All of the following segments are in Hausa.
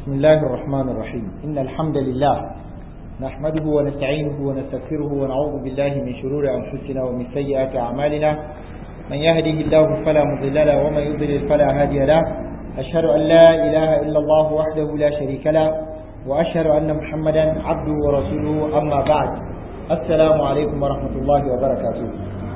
بسم الله الرحمن الرحيم إن الحمد لله نحمده ونستعينه ونستغفره ونعوذ بالله من شرور أنفسنا ومن سيئات أعمالنا من يهده الله فلا مضل له ومن يضلل فلا هادي له أشهد أن لا إله إلا الله وحده لا شريك له وأشهد أن محمدا عبده ورسوله أما بعد السلام عليكم ورحمة الله وبركاته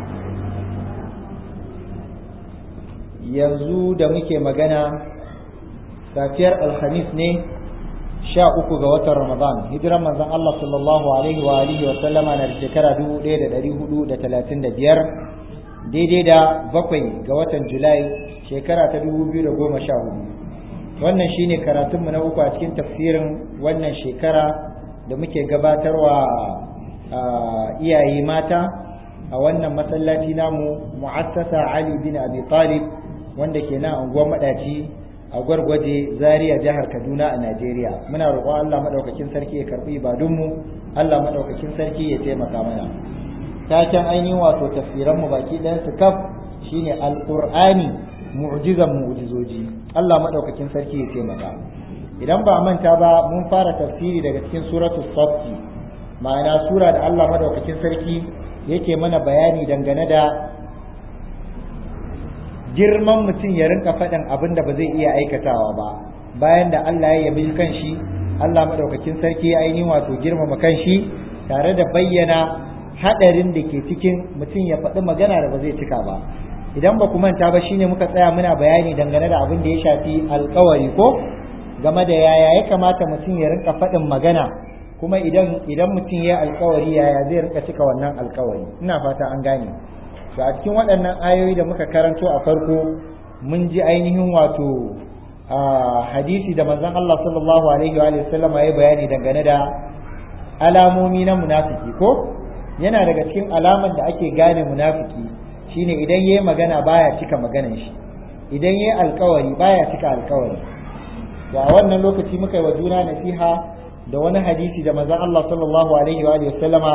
yanzu da muke magana safiyar alhamis ne sha uku ga watan ramadan hijiran manzon Allah sallallahu alaihi wa alihi wa sallama na shekara dubu ɗaya da ɗari hudu da talatin da biyar daidai da bakwai ga watan julai shekara ta dubu biyu da goma sha hudu wannan shine karatunmu na uku a cikin tafsirin wannan shekara da muke gabatarwa iyaye mata a wannan masallaci namu mu'assasa Ali bin Abi Talib wanda ke nan unguwar madaci a gwargwaje Zaria jihar Kaduna a Najeriya muna roƙon Allah madaukakin sarki ya karbi ibadunmu Allah madaukakin sarki ya taimaka mana taken ainihin wato tafsiran mu baki ɗayan su kaf shine alqur'ani mu'jizan mu'jizoji Allah madaukakin sarki ya taimaka idan ba manta ba mun fara tafsiri daga cikin suratul saff ma'ana sura da Allah madaukakin sarki yake mana bayani dangane da girman mutum ya rinka faɗin abin da ba zai iya aikatawa ba bayan da Allah ya yabi kanshi Allah madaukakin sarki ya ainihin wato girmama kanshi tare da bayyana hadarin da ke cikin mutum ya faɗi magana da ba zai cika ba idan ba ku manta ba shine muka tsaya muna bayani dangane da abin da ya shafi alkawari ko game da yaya ya kamata mutum ya rinka faɗin magana kuma idan idan mutum ya alkawari yaya zai rinka cika wannan alkawari ina fata an gane to a cikin waɗannan ayoyi da muka karanto a farko mun ji ainihin wato hadisi da manzon Allah sallallahu alaihi wa sallam ya bayani dangane da alamomi na munafiki ko yana daga cikin alaman da ake gane munafiki shine idan yayi magana baya cika maganan shi idan yayi alkawari baya cika alkawari to a wannan lokaci muka yi wa juna nasiha da wani hadisi da manzon Allah sallallahu alaihi wa sallama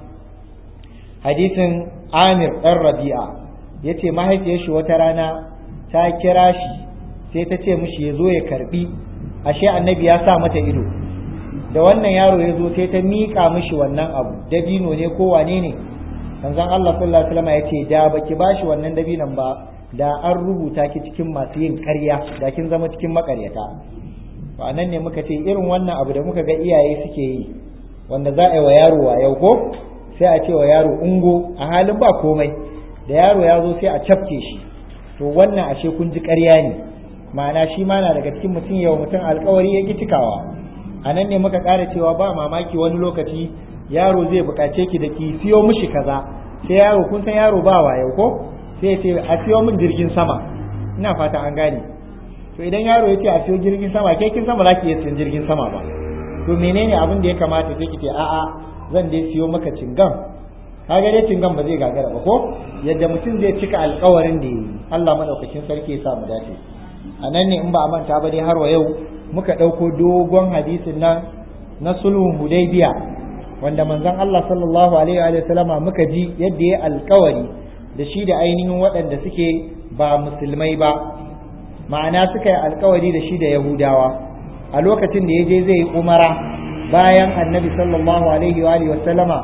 hadisin Amir ɗan Rabi'a yace mahaifiyar shi wata rana ta kira shi sai ta ce mishi ya zo ya karbi ashe annabi ya sa mata ido da wannan yaro ya zo sai ta miƙa mishi wannan abu dabino ne ko wane ne manzon Allah sallallahu alaihi wasallam ya ce da baki bashi wannan dabinon ba da an rubuta ki cikin masu yin ƙarya da kin zama cikin makaryata ba nan ne muka ce irin wannan abu da muka ga iyaye suke yi wanda za a yi wa yaro wa yau ko sai a ce wa yaro ungo a halin ba komai da yaro ya zo sai a cafke shi to wannan ashe kun ji ƙarya ne ma'ana shi ma na daga cikin mutum yau mutum alkawari ya ki cikawa a nan ne muka ƙara cewa ba mamaki wani lokaci yaro zai buƙace ki da ki siyo mishi kaza sai yaro kun san yaro ba wa yau ko sai ya ce a siyo min jirgin sama ina fata an gane to idan yaro ya ce a siyo jirgin sama ke kin san ba za ki iya siyan jirgin sama ba to menene abin da ya kamata sai ki ce a'a zan dai siyo maka cingam kaga dai cingam ba zai gagara ba ko yadda mutum zai cika alkawarin da yi Allah madaukakin sarki ya sa mu dace a nan ne in ba a manta ba dai har wa yau muka ɗauko dogon hadisin nan na sulhun hudaybiya wanda manzon Allah sallallahu alaihi wa sallama muka ji yadda ya alkawari da shi da ainihin waɗanda suke ba musulmai ba ma'ana suka yi alkawari da shi da yahudawa a lokacin da ya je zai yi umara bayan annabi sallallahu alaihi wa alihi wasallama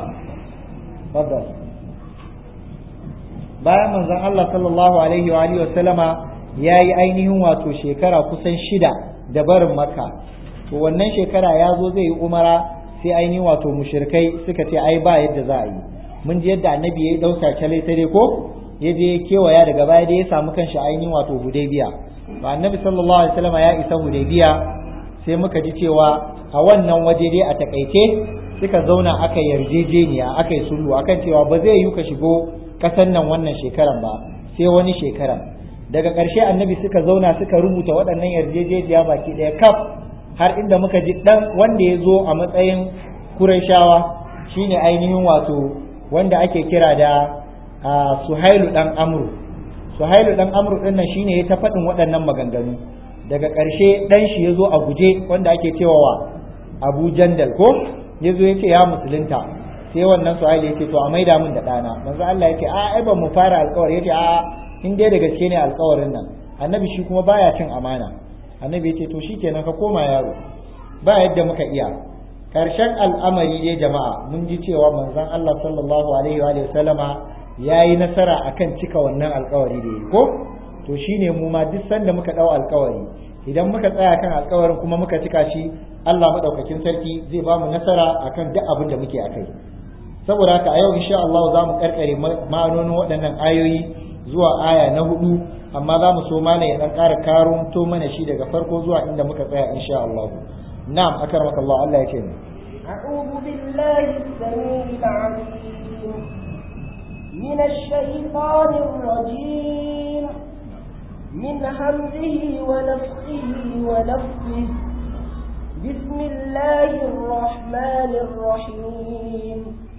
bayan manzon Allah sallallahu alaihi wa alihi wasallama ya yi ainihin wato shekara kusan shida da barin makka to wannan shekara ya zo zai yi umara sai ainihin wato mushrikai suka ce ai ba yadda za a yi mun ji yadda annabi ya yi ɗauka cale tare ko ya je kewaya daga baya da ya samu kanshi ainihin wato hudaybiya to annabi sallallahu alaihi wasallama ya isa hudaybiya sai muka ji cewa a wannan waje dai a takaice suka zauna aka yarjejeniya aka yi sulhu akan cewa ba zai yi ka shigo kasan nan wannan shekaran ba sai wani shekaran daga ƙarshe annabi suka zauna suka rubuta waɗannan yarjejeniya baki ɗaya kaf har inda muka ji ɗan wanda ya zo a matsayin kurashawa shine ainihin wato wanda ake kira da suhailu ɗan amru suhailu ɗan amru ɗin nan shine ya ta faɗin waɗannan maganganu daga ƙarshe ɗan shi ya zo a guje wanda ake cewa wa abu jandal ko ya zo ya ce ya musulunta sai wannan suhaili ya ce to a maida min da ɗana manzo Allah ya ce a ai ban mu fara alƙawari ya ce a in dai da gaske ne alƙawarin nan annabi shi kuma baya cin amana annabi ya ce to shikenan ka koma yaro ba yadda muka iya karshen al'amari dai jama'a mun ji cewa manzon Allah sallallahu alaihi wa sallama yayi nasara akan cika wannan alkawari da yi ko to shine mu ma duk sanda muka dau alkawari idan muka tsaya kan alkawarin kuma muka cika shi Allah madaukakin sarki zai ba mu nasara akan duk abin da muke akai saboda haka a yau insha Allah za mu karkare ma'anonin waɗannan ayoyi zuwa aya na hudu amma za mu so malam ya dan ƙara karunto mana shi daga farko zuwa inda muka tsaya insha Allah na'am akramaka Allah Allah ya ce ni أعوذ بالله السميع العليم من الشيطان الرجيم من همزه ونفخه ونفخه بسم الله الرحمن الرحيم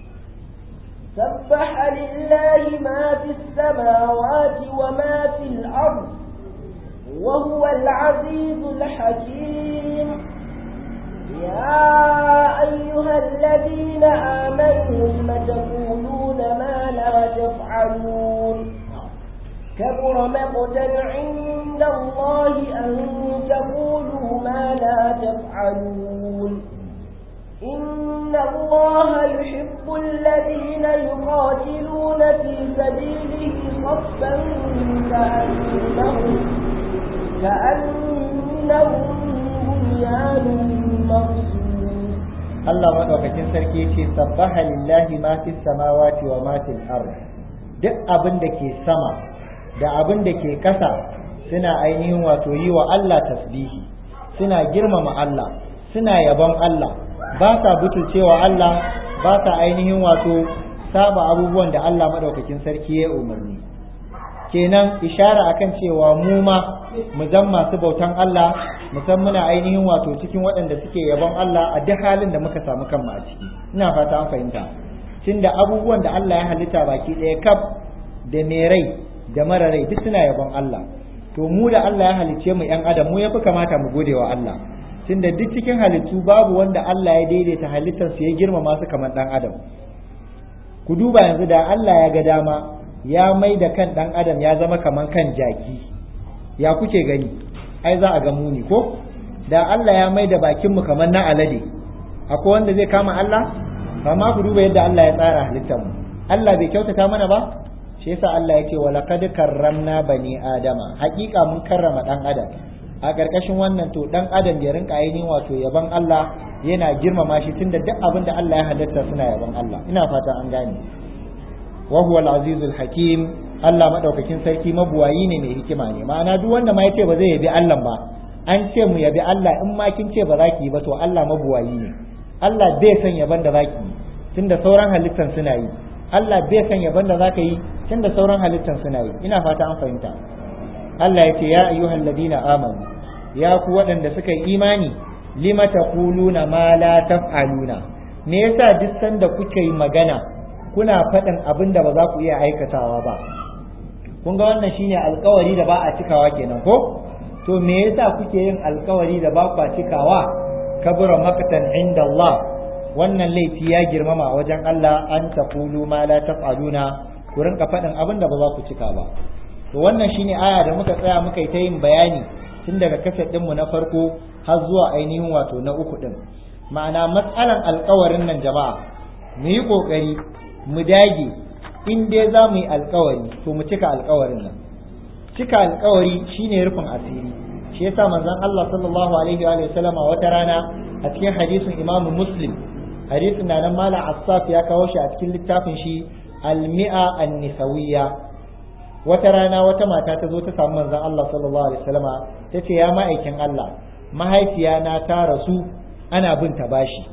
سبح لله ما في السماوات وما في الأرض وهو العزيز الحكيم يا أيها الذين آمنوا لم تقولون ما لا تفعلون كبر مقتا عند الله أن تقولوا ما لا تفعلون إن الله يحب الذين يقاتلون في سبيله صفا كأنهم كأنهم بنيان مرصوص Allah madaukakin sarki yake sabbaha lillahi ma fis samawati wa ma fil ard duk abin da ke sama da abin da ke ƙasa suna ainihin wato yi wa Allah tasbihi suna girmama Allah suna yabon Allah ba sa butulcewa Allah ba sa ainihin wato saba abubuwan da Allah madaukakin sarki ya umarni kenan ishara akan cewa mu ma mu zan masu bautan Allah mu san muna ainihin wato cikin waɗanda suke yabon Allah a duk halin da muka samu kanmu a ciki ina fata an fahimta tunda abubuwan da Allah ya halitta baki ɗaya kaf da mai rai da mara rai duk suna yabon Allah to mu da Allah ya halicce mu yan adam mu yafi kamata mu gode wa Allah tunda duk cikin halittu babu wanda Allah ya daidaita halittar su ya girmama su kamar dan adam ku duba yanzu da Allah ya ga dama ya mai da kan dan adam ya zama kamar kan jaki ya kuke gani ai za a ga muni ko da Allah ya mai da bakin mu kamar na alade akwai wanda zai kama Allah amma ku duba yadda Allah ya tsara halittar mu Allah bai kyautata mana ba shi yasa Allah yake wa laqad karramna bani adama haƙiƙa mun karrama dan adam a ƙarƙashin wannan to dan adam ya rinka ainihin wato yaban Allah yana girmama shi tunda duk abin da Allah ya halatta suna yaban Allah ina fatan an gane wa huwa al-azizul hakim Allah madaukakin sarki mabuwayi ne mai hikima ne ma'ana duk wanda ma yace ba zai yabi Allah ba an ce mu yabi Allah in ma kin ce ba za ki yi ba to Allah mabuwayi ne Allah bai san yaban da za ki yi tunda sauran halittan suna yi Allah bai san yaban da za ka yi tunda sauran halittan suna yi ina fata an fahimta Allah ya ce ya ayyuhal ladina amanu ya ku waɗanda suka yi imani lima taquluna ma la taf'aluna me yasa duk sanda kuke yi magana kuna faɗin abin da ba za ku iya aikatawa ba kun ga wannan shine alkawari da ba a cikawa kenan ko to me yasa kuke yin alkawari da ba ku cikawa kabura makatan inda Allah wannan laifi ya girmama a wajen Allah an taqulu ma la taf'aluna ku rinka faɗin abin da ba za ku cika ba to wannan shine aya da muka tsaya muka yi ta yin bayani tun daga kaset ɗinmu na farko har zuwa ainihin wato na uku ɗin ma'ana matsalan alkawarin nan jama'a mu yi ƙoƙari mu dage in dai za mu yi alkawari to mu cika alkawarin nan cika alkawari shine rufin asiri shi yasa manzon Allah sallallahu alaihi wa sallama wata rana a cikin hadisin Imam Muslim hadisin da nan Malam Assaf ya kawo shi a cikin littafin shi Al-Mi'a An-Nisawiyya wata rana wata mata ta zo ta samu manzon Allah sallallahu alaihi wasallama ta ce ya ma'aikin Allah mahaifiya na ta rasu ana bin ta bashi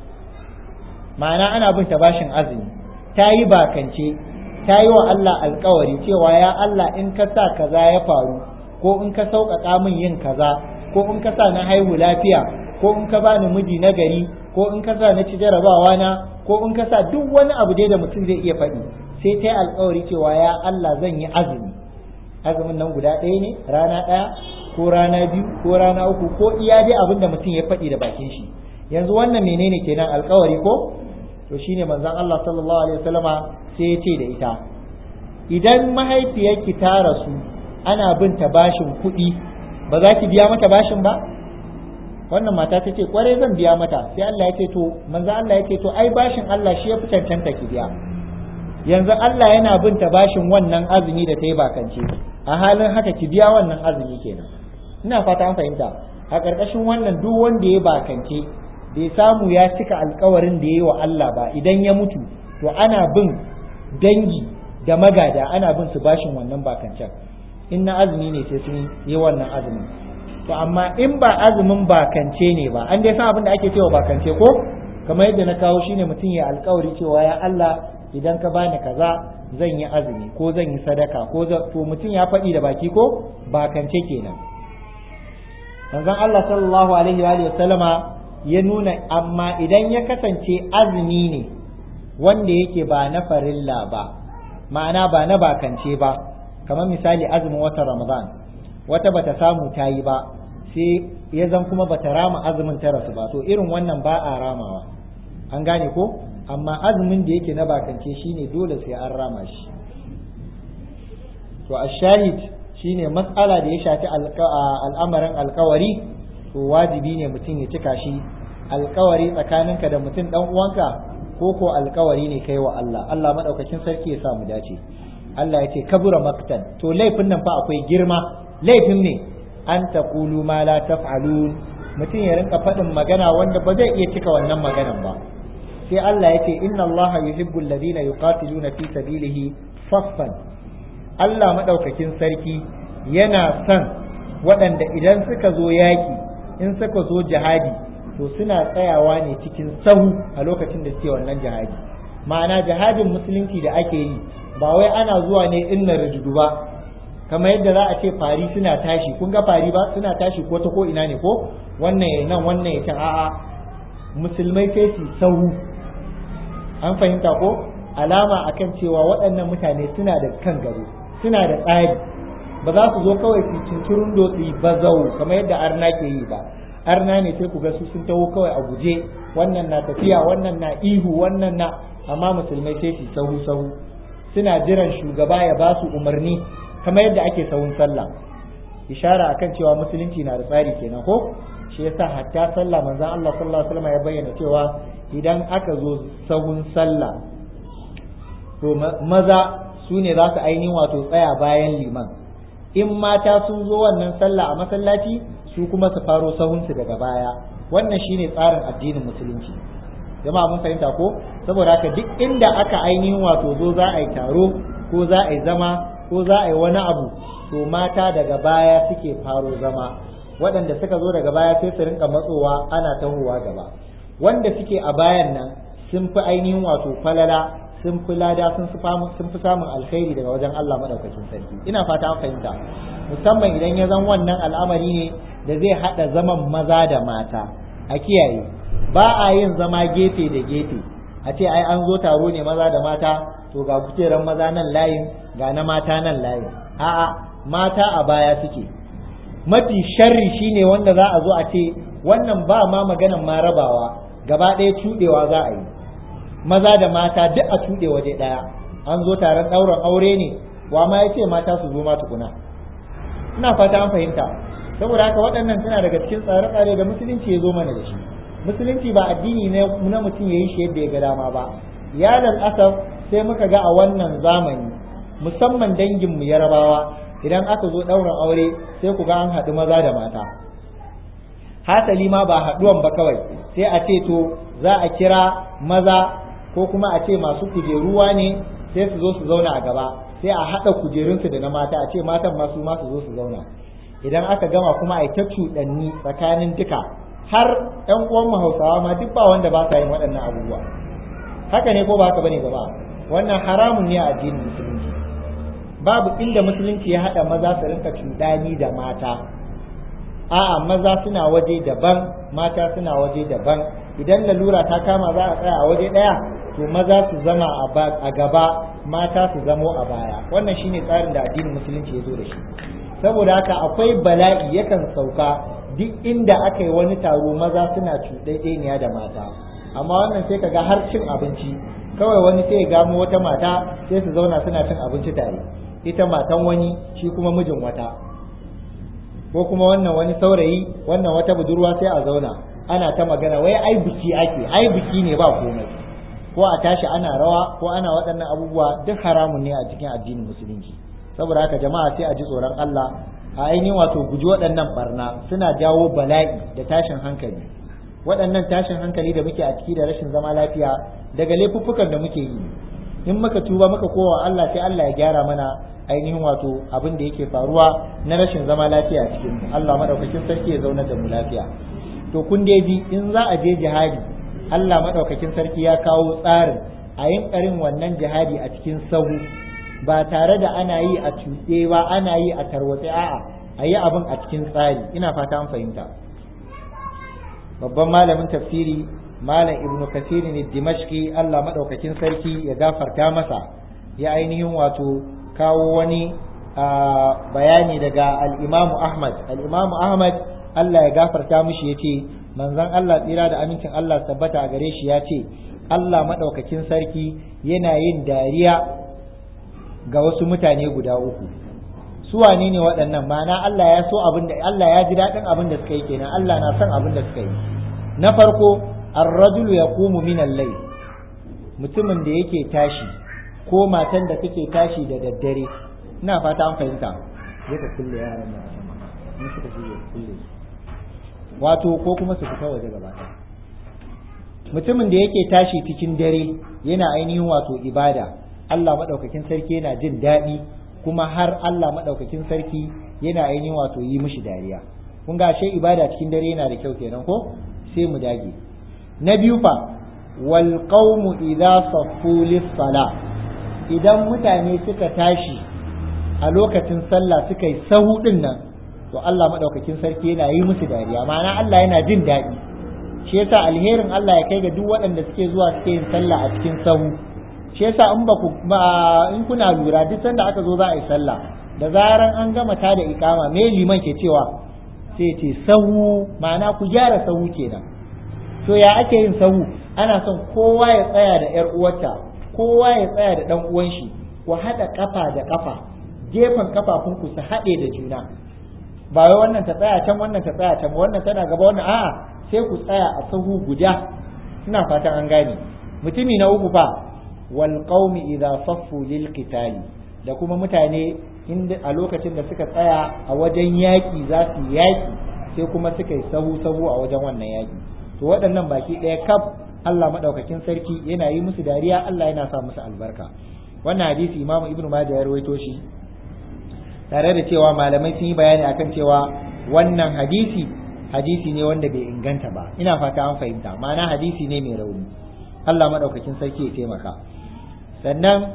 ma'ana ana bin ta bashin azumi ta yi bakance ta yi wa Allah alkawari cewa ya Allah in ka sa kaza ya faru ko in ka sauƙaƙa min yin kaza ko in ka sa na haihu lafiya ko in ka bani miji na gari ko in ka sa na ci jarabawa na ko in ka sa duk wani abu dai da mutum zai iya faɗi sai ta yi alkawari cewa ya Allah zan yi azumi azumin nan guda ɗaya ne rana ɗaya ko rana biyu ko rana uku ko iya dai abin da mutum ya faɗi da bakin shi yanzu wannan menene kenan alkawari ko to shine manzon Allah sallallahu alaihi wasallama sai ya ce da ita idan mahaifiyarki ta rasu ana bin ta bashin kuɗi ba za ki biya mata bashin ba wannan mata ta ce kwarai zan biya mata sai Allah ya ce to manzo Allah ya ce to ai bashin Allah shi ya fi cancanta ki biya yanzu Allah yana bin ta bashin wannan azumi da ta yi bakance a halin haka ki biya wannan azumi kenan ina fata an fahimta a ƙarƙashin wannan duk wanda ya bakance bai samu ya cika alkawarin da ya yi wa Allah ba idan ya mutu to ana bin dangi da magada ana bin su bashin wannan bakancen in na azumi ne sai sun yi wannan azumin to amma in ba azumin bakance ne ba an dai san abin da ake cewa bakance ko kamar yadda na kawo shine mutum ya alkawari cewa ya Allah idan ka bani kaza zan yi azumi ko zan yi sadaka ko to mutum ya faɗi da baki ko bakance kenan manzon Allah sallallahu alaihi wa sallama ya nuna amma idan ya kasance azumi ne wanda yake ba na farilla ba ma'ana ba na bakance ba kamar misali azumin watan ramadan wata bata samu ta yi ba sai ya zan kuma bata rama azumin ta rasu ba to irin wannan ba a ramawa an gane ko amma azumin da yake na bakance shine dole sai an rama shi to a shahid shine matsala da ya shafi al'amarin alkawari to wajibi ne mutum ya cika shi alkawari tsakaninka da mutum dan uwanka ko ko alkawari ne kai wa Allah Allah madaukakin sarki ya sa mu dace Allah ya ce kabura maktan to laifin nan fa akwai girma laifin ne an taqulu ma la taf'alun mutum ya rinka faɗin magana wanda ba zai iya cika wannan maganan ba sai Allah ya ce inna Allah yuhibbu alladhina yuqatiluna fi sabilihi saffan Allah madaukakin sarki yana son waɗanda idan suka zo yaƙi in suka zo jihadi to suna tsayawa ne cikin sahu a lokacin da suke wannan jihadi ma'ana jihadin musulunci da ake yi ba wai ana zuwa ne inna rujudu ba kamar yadda za a ce fari suna tashi kun ga fari ba suna tashi ko ta ko ina ne ko wannan ya nan wannan ya can a'a musulmai sai su sahu an fahimta ko alama akan cewa waɗannan mutane suna da kan gado suna da tsari ba za su zo kawai su cincirin dotsi ba zau kamar yadda arna ke yi ba arna ne sai ku ga su sun taho kawai a guje wannan na tafiya wannan na ihu wannan na amma musulmai sai su sahu sahu suna jiran shugaba ya ba su umarni kamar yadda ake sahun sallah ishara akan cewa musulunci na da tsari kenan ko shi yasa hatta sallah manzon Allah sallallahu alaihi wasallam ya bayyana cewa idan aka zo sahun sallah to maza su ne za su ainihin wato tsaya bayan liman in mata sun zo wannan sallah a masallaci su kuma su faro sahunsu daga baya wannan shine tsarin addinin musulunci jama'a mun fahimta ko saboda haka duk inda aka ainihin wato zo za a yi taro ko za a yi zama ko za a yi wani abu to mata daga baya suke faro zama waɗanda suka zo daga baya sai su rinka matsowa ana tahowa gaba wanda suke a bayan nan sun fi ainihin wato falala sun fi lada sun fi samun alkhairi daga wajen Allah madaukakin sarki ina fata an fahimta musamman idan ya zan wannan al'amari ne da zai hada zaman maza da mata a kiyaye ba a yin zama gefe da gefe a ce ai an zo taro ne maza da mata to ga kujeran maza nan layin ga na mata nan layin a'a mata a baya suke mafi sharri shine wanda za a zo a ce wannan ba ma maganan ma rabawa gaba ɗaya cuɗewa za a yi maza da mata duk a cuɗe waje ɗaya an zo taron ɗaurin aure ne wa ma ya ce mata su zo ma tukuna ina fata an fahimta saboda haka waɗannan suna daga cikin tsare-tsare da musulunci ya zo mana da shi musulunci ba addini ne na mutum ya yi shi yadda ya ga dama ba ya asaf sai muka ga a wannan zamani musamman dangin mu yarabawa idan aka zo ɗaurin aure sai ku ga an haɗu maza da mata hasali ma ba haɗuwan ba kawai sai a ce to za a kira maza ko kuma a ce masu kujeruwa ne sai su zo su zauna a gaba sai a haɗa kujerunsu da na mata a ce matan masu ma su zo su zauna idan aka gama kuma a ta cuɗanni tsakanin duka har ƴan uwan mu Hausawa ma duk ba wanda ba sa yin waɗannan abubuwa haka ne ko ba haka bane gaba wannan haramun ne a addinin musulunci babu inda musulunci ya haɗa maza su rinka cuɗani da mata a'a maza suna waje daban mata suna waje daban idan lalura ta kama za a tsaya a waje ɗaya to maza su zama a gaba mata su zamo a baya wannan shine tsarin da addinin musulunci ya zo da shi saboda haka akwai bala'i yakan sauka duk inda aka yi wani taro maza suna cuɗaɗɗeniya da mata amma wannan sai kaga har cin abinci kawai wani sai ya gamo wata mata sai su zauna suna cin abinci tare ita matan wani shi kuma mijin wata ko kuma wannan wani saurayi wannan wata budurwa sai a zauna ana ta magana wai ai biki ake ai biki ne ba komai ko a tashi ana rawa ko ana waɗannan abubuwa duk haramun ne a cikin addinin musulunci saboda haka jama'a sai a ji tsoron Allah a ainihin wato guji waɗannan barna suna jawo bala'i da tashin hankali waɗannan tashin hankali da muke a ciki da rashin zama lafiya daga laifuffukan da muke yi in muka tuba muka kowa Allah sai Allah ya gyara mana ainihin wato abin da yake faruwa na rashin zama lafiya cikin mu Allah madaukakin sarki ya zauna da mu lafiya to kun dai ji in za a je jihadi Allah madaukakin sarki ya kawo tsarin a yin karin wannan jihadi a cikin sahu ba tare da ana yi a cuɗe ba ana yi a tarwatse a'a a yi abin a cikin tsari ina fata an fahimta babban malamin tafsiri malam ibnu kasir ne dimashki Allah madaukakin sarki ya gafarta masa ya ainihin wato kawo wani bayani daga al-Imam Ahmad al-Imam Ahmad Allah ya gafarta mishi yace manzon Allah tsira da amincin Allah tabbata a gare shi yace Allah madaukakin sarki yana yin dariya ga wasu mutane guda uku su wane ne waɗannan ma'ana Allah ya so abin da Allah ya ji daɗin abin da suka yi kenan Allah na son abin da suka yi na farko ar-rajulu yaqumu min al-layl mutumin da yake tashi ko matan da take tashi da daddare ina fata an fahimta zai ka kulle yaran nan in suka shige kulle wato ko kuma su fita waje gaba mutumin da yake tashi cikin dare yana ainihin wato ibada Allah madaukakin sarki yana jin daɗi kuma har Allah madaukakin sarki yana ainihin wato yi mishi dariya kun ga ashe ibada cikin dare yana da kyau kenan ko sai mu dage na biyu fa wal qaumu idza saffu lis sala idan mutane suka tashi a lokacin sallah suka yi sahu din nan to Allah madaukakin sarki yana yi musu dariya ma'ana Allah yana jin daɗi shi yasa alherin Allah ya kai ga duk waɗanda suke zuwa suke yin sallah a cikin sahu shi yasa in ba ku in kuna lura duk sanda aka zo za a yi sallah da zaran an gama ta da ikama me liman ke cewa sai ce sahu ma'ana ku gyara sahu kenan to ya ake yin sahu ana son kowa ya tsaya da yar uwarta kowa ya tsaya da dan uwan shi ku haɗa kafa da kafa gefen kafafunku su haɗe da juna ba wai wannan ta tsaya can wannan ta tsaya can wannan tana gaba wannan a'a sai ku tsaya a sahu guda ina fatan an gane mutumi na uku fa wal qaumi idza saffu lil qitali da kuma mutane inda a lokacin da suka tsaya a wajen yaki za su yaki sai kuma suka yi sahu sahu a wajen wannan yaki to waɗannan baki ɗaya kaf Allah madaukakin sarki yana yi musu dariya Allah yana sa musu albarka wannan hadisi Imam Ibn Majah ya rawaito shi tare da cewa malamai sun yi bayani akan cewa wannan hadisi hadisi ne wanda bai inganta ba ina fata an fahimta ma'ana hadisi ne mai rauni Allah madaukakin sarki ya taimaka sannan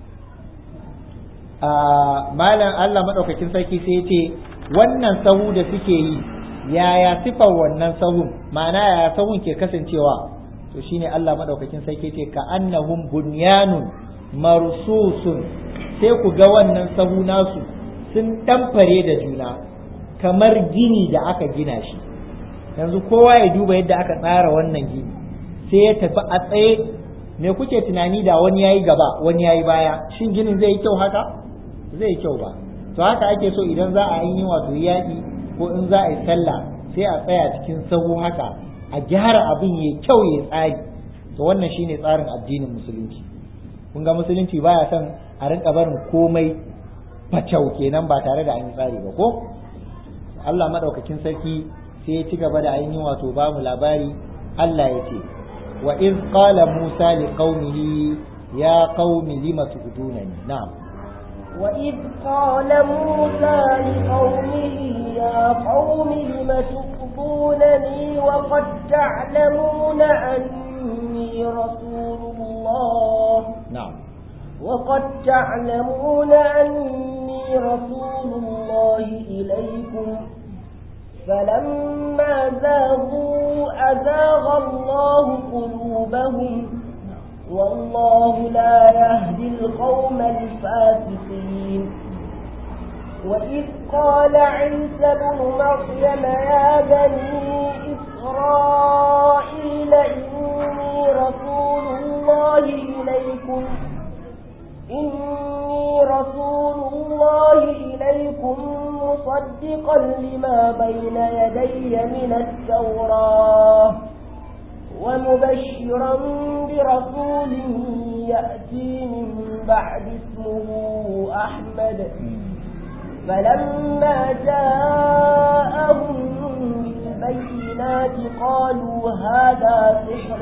a malam Allah madaukakin sarki sai ya ce wannan sahu da suke yi yaya sifar wannan sahun ma'ana yaya sahun ke kasancewa to shine Allah madaukakin sarki ce ka annahum bunyanun marsusun sai ku ga wannan sahu nasu sun ɗamfare da juna kamar gini da aka gina shi yanzu kowa ya duba yadda aka tsara wannan gini sai ya tafi a tsaye me kuke tunani da wani yayi gaba wani yayi baya shin ginin zai yi kyau haka zai yi kyau ba to haka ake so idan za a yi wato yaƙi ko in za a yi sallah sai a tsaya cikin sahu haka a gyara abin ya kyau ya tsari to wannan shine tsarin addinin musulunci kun ga musulunci baya son a rinka barin komai facau kenan ba tare da an yi tsari ba ko Allah madaukakin sarki sai ya ci gaba da ainihin wato ba mu labari Allah ya ce wa iz qala Musa li qaumihi ya qaumi lima tu'dunani na'am wa iz qala Musa li qaumihi ya qaumi lima tu'dunani wa qad ta'lamuna anni rasulullah na'am وقد تعلمون أني رسول الله إليكم فلما زاغوا أزاغ الله قلوبهم والله لا يهدي القوم الفاسقين وإذ قال عيسى بن مريم يا بني إسرائيل إني رسول الله إليكم إني رسول الله إليكم مصدقا لما بين يدي من التوراة ومبشرا برسول يأتي من بعد اسمه أحمد فلما جاءهم بالبينات قالوا هذا سحر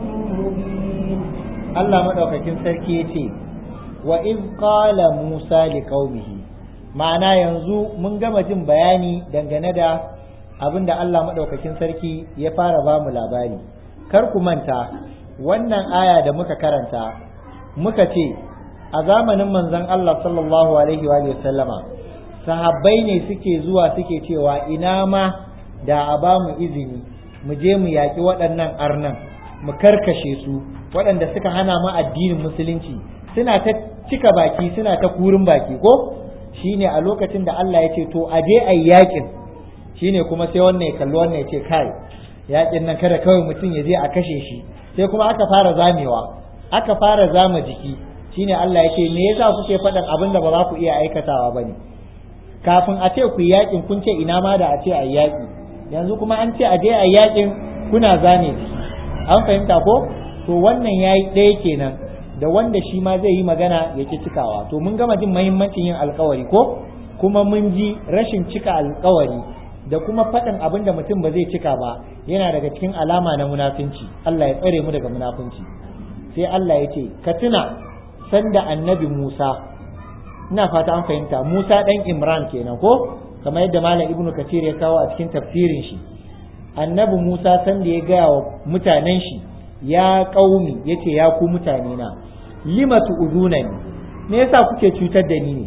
مبين Allah madaukakin sarki yace wa iz qala Musa liqaumihi ma'ana yanzu mun gama jin bayani dangane da abin da Allah madaukakin sarki ya fara ba mu labari kar ku manta wannan aya da muka karanta muka ce a zamanin manzon Allah sallallahu alaihi wa sallama sahabbai ne suke zuwa suke cewa ina ma da a ba mu izini mu je mu yaƙi waɗannan arnan mu karkashe su waɗanda suka hana mu addinin musulunci suna ta cika baki suna ta kurin baki ko shine a lokacin da Allah ya ce to a je a yaƙin shine kuma sai wannan ya kalli wannan ya ce kai yaƙin nan kada kawai mutum ya je a kashe shi sai kuma aka fara zamewa aka fara zama jiki shine Allah ya ce me yasa kuke faɗin abin da ba za ku iya aikatawa ba ne kafin a ce ku yaƙin kun ce ina ma da a ce a yaƙi yanzu kuma an ce a je a yaƙin kuna zane jiki an fahimta ko to wannan ya yi ɗaya kenan da wanda shi ma zai yi magana ya ki cikawa to mun gama jin mahimmancin yin alkawari ko kuma mun ji rashin cika alkawari da kuma faɗin abin da mutum ba zai cika ba yana daga cikin alama na munafunci Allah ya tsare mu daga munafunci sai Allah ya ce ka tuna sanda annabi Musa ina fata an fahimta Musa ɗan Imran kenan ko kamar yadda Malam Ibnu Kathir ya kawo a cikin tafsirin shi annabi Musa sanda ya gaya wa mutanen shi ya ƙaumi ya ce ya ku mutane na lima tu'udunani me yasa kuke cutar da ni ne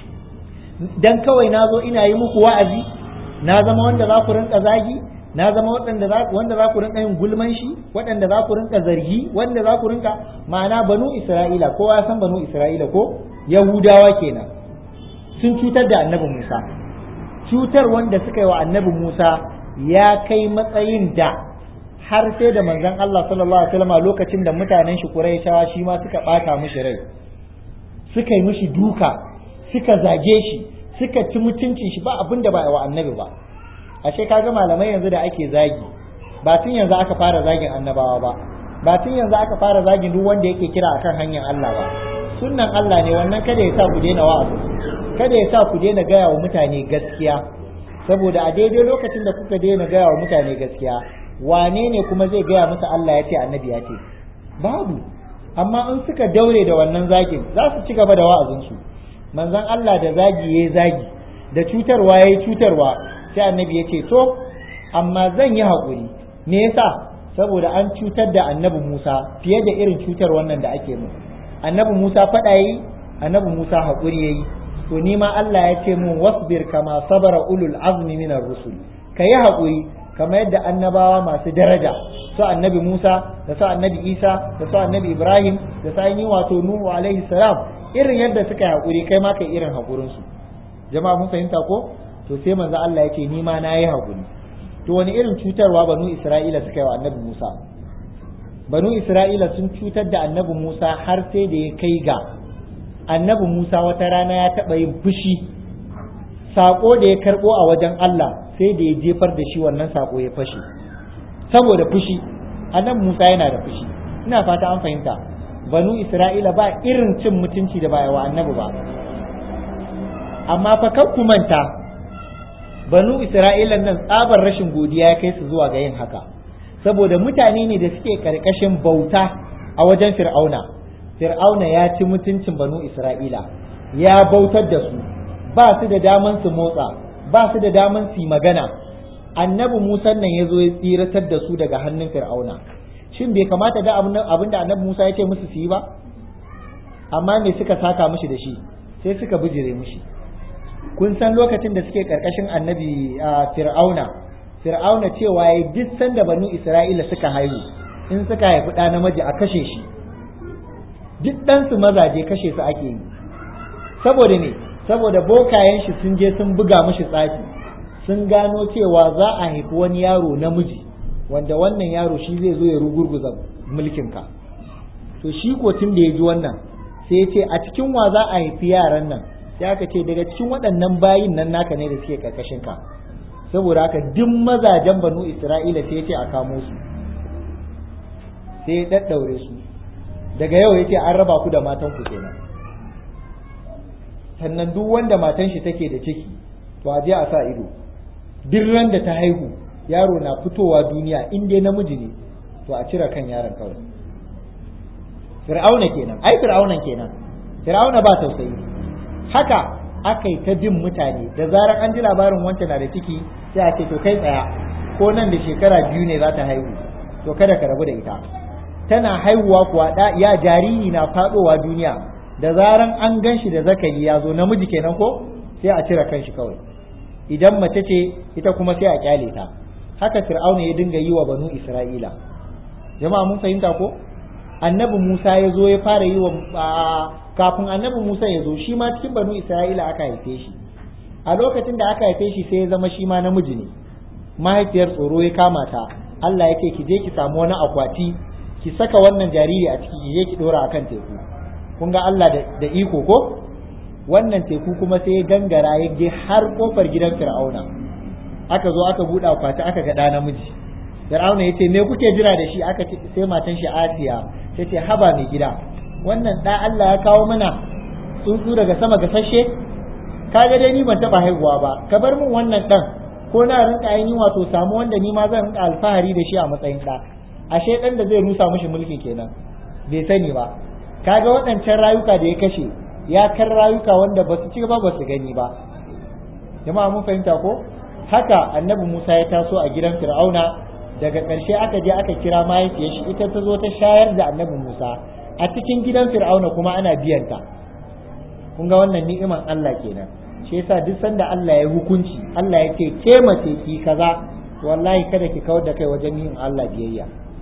dan kawai na zo ina yi muku wa'azi na zama wanda za ku rinka zagi na zama waɗanda za wanda za ku rinka yin gulman shi waɗanda za ku rinka zargi wanda za ku rinka ma'ana banu Isra'ila kowa ya san banu Isra'ila ko Yahudawa kenan sun cutar da annabi Musa cutar wanda suka yi wa annabi Musa ya kai matsayin da har sai da manzon Allah sallallahu alaihi wasallam lokacin da mutanen shi Qurayshawa shi ma suka bata mishi rai suka yi mishi duka suka zage shi suka ci mutuncin shi ba abin da ba wa annabi ba ashe kaga malamai yanzu da ake zagi ba tun yanzu aka fara zagin annabawa ba ba tun yanzu aka fara zagin duk wanda yake kira akan hanyar Allah ba sunnan Allah ne wannan kada ya sa ku daina wa'azi kada ya sa ku daina gaya wa mutane gaskiya saboda a daidai lokacin da kuka daina gaya wa mutane gaskiya wane ne kuma zai gaya musu Allah ya ce annabi ya ce babu amma in suka daure da wannan zagin za su ci gaba da wa'azinsu manzon Allah da zagi yayi zagi da cutarwa yayi cutarwa sai annabi ya ce to amma zan yi haƙuri me yasa saboda an cutar da annabi Musa fiye da irin cutar wannan da ake mu annabi Musa faɗa yi annabi Musa haƙuri yayi to ni ma Allah ya ce mun wasbir kama sabara ulul azmi minar rusul kayi haƙuri kamar yadda annabawa masu daraja su annabi Musa da su annabi Isa da su annabi Ibrahim da su yi wato Nuhu alaihi salam irin yadda suka yi haƙuri kai ma kai irin haƙurin su jama'a mun fahimta ko to sai manzo Allah ya ce ni ma na yi haƙuri to wani irin cutarwa banu Isra'ila suka yi wa annabi Musa banu Isra'ila sun cutar da annabi Musa har sai da ya kai ga annabi Musa wata rana ya taɓa yin fushi saƙo da ya karɓo a wajen Allah sai da ya jefar da shi wannan saƙo ya fashe saboda fushi annabi Musa yana da fushi ina fata an fahimta banu Isra'ila ba irin cin mutunci da ba wa annabi ba amma fa kan ku manta banu Isra'ila nan tsabar rashin godiya ya kai su zuwa ga yin haka saboda mutane ne da suke karkashin bauta a wajen fir'auna fir'auna ya ci mutuncin banu Isra'ila ya bautar da su ba su da daman su motsa ba su da daman su magana annabi Musa nan ya zo ya tsiratar da su daga hannun fir'auna shin bai kamata da abin da annabi Musa ya ce musu su yi ba amma me suka saka mishi da shi sai suka bijire mishi kun san lokacin da suke karkashin annabi fir'auna fir'auna cewa ya duk sanda banu isra'ila suka haihu in suka haifi ɗa namiji a kashe shi duk ɗansu mazaje kashe su ake yi saboda ne saboda bokayen shi sun je sun buga mishi tsafi sun gano cewa za a haifi wani yaro namiji wanda wannan yaro shi zai zo ya rugurguza mulkinka to shi ko tun da ya ji wannan sai ya ce a cikin wa za a haifi yaran nan sai aka ce daga cikin waɗannan bayin nan naka ne da suke karkashin ka saboda haka duk mazajen banu isra'ila sai ce a kamo su sai ya daddaure su daga yau yace an raba ku da matan ku kenan sannan duk wanda matan shi take da ciki to a je a sa ido duk ran da ta haihu yaro na fitowa duniya in dai namiji ne to a cire kan yaron kawai fir'auna kenan ai fir'aunan kenan fir'auna ba tausayi haka aka yi ta bin mutane da zarar an ji labarin wancan na da ciki sai a ce to kai tsaya ko nan da shekara biyu ne za ta haihu to kada ka rabu da ita tana haihuwa kuwa da ya jariri na fadowa duniya da zaran an gan shi da zakari ya zo namiji kenan ko sai a cire kanshi kawai idan mace ce ita kuma sai a kyale ta haka fir'auna ya dinga yi wa banu isra'ila jama'a mun fahimta ko annabi musa ya zo ya fara yi wa kafin annabi musa ya zo shi ma cikin banu isra'ila aka haife shi a lokacin da aka haife shi sai ya zama shi ma namiji ne mahaifiyar tsoro ya kama ta Allah ya ce ki je ki samu wani akwati ki saka wannan jariri a ciki ki je ki dora akan teku kun ga Allah da iko ko wannan teku kuma sai ya gangara ya je har kofar gidan fir'auna aka zo aka buɗe akwati aka ga ɗa namiji fir'auna ya ce me kuke jira da shi aka ce sai matan shi asiya ta ce haba mai gida wannan ɗa Allah ya kawo mana tsuntsu daga sama gasashe ka ga dai ni ban taɓa haihuwa ba ka bar min wannan ɗan ko na rinka ainihin wato samu wanda ni ma zan rinka alfahari da shi a matsayin ɗa ashe ɗan da zai rusa mishi mulki kenan bai sani ba kaga waɗancan rayuka da ya kashe ya kan rayuka wanda ba su ci ba ba su gani ba jama'a mun fahimta ko haka annabi Musa ya taso a gidan Fir'auna daga ƙarshe aka je aka kira mahaifiyar shi ita ta zo ta shayar da annabi Musa a cikin gidan Fir'auna kuma ana biyan ta kun ga wannan ni'iman Allah kenan shi yasa duk sanda Allah ya hukunci Allah ya ce ke mace ki kaza wallahi kada ki kawar da kai wajen yin Allah biyayya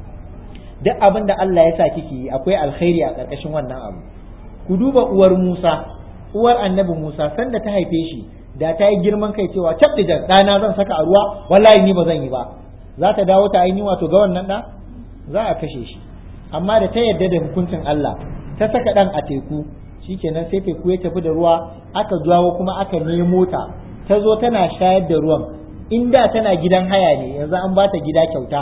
duk abin da Allah ya sa kiki yi akwai alkhairi a ƙarƙashin wannan abu ku duba uwar Musa uwar annabi Musa sanda ta haife shi da ta yi girman kai cewa cap da ɗana zan saka a ruwa wallahi ni ba zan yi ba za ta dawo ta ainihin wato ga wannan ɗa za a kashe shi amma da ta yarda da hukuncin Allah ta saka ɗan a teku shikenan sai teku ya tafi da ruwa aka jawo kuma aka nemo ta ta zo tana shayar da ruwan in da tana gidan haya ne yanzu an bata gida kyauta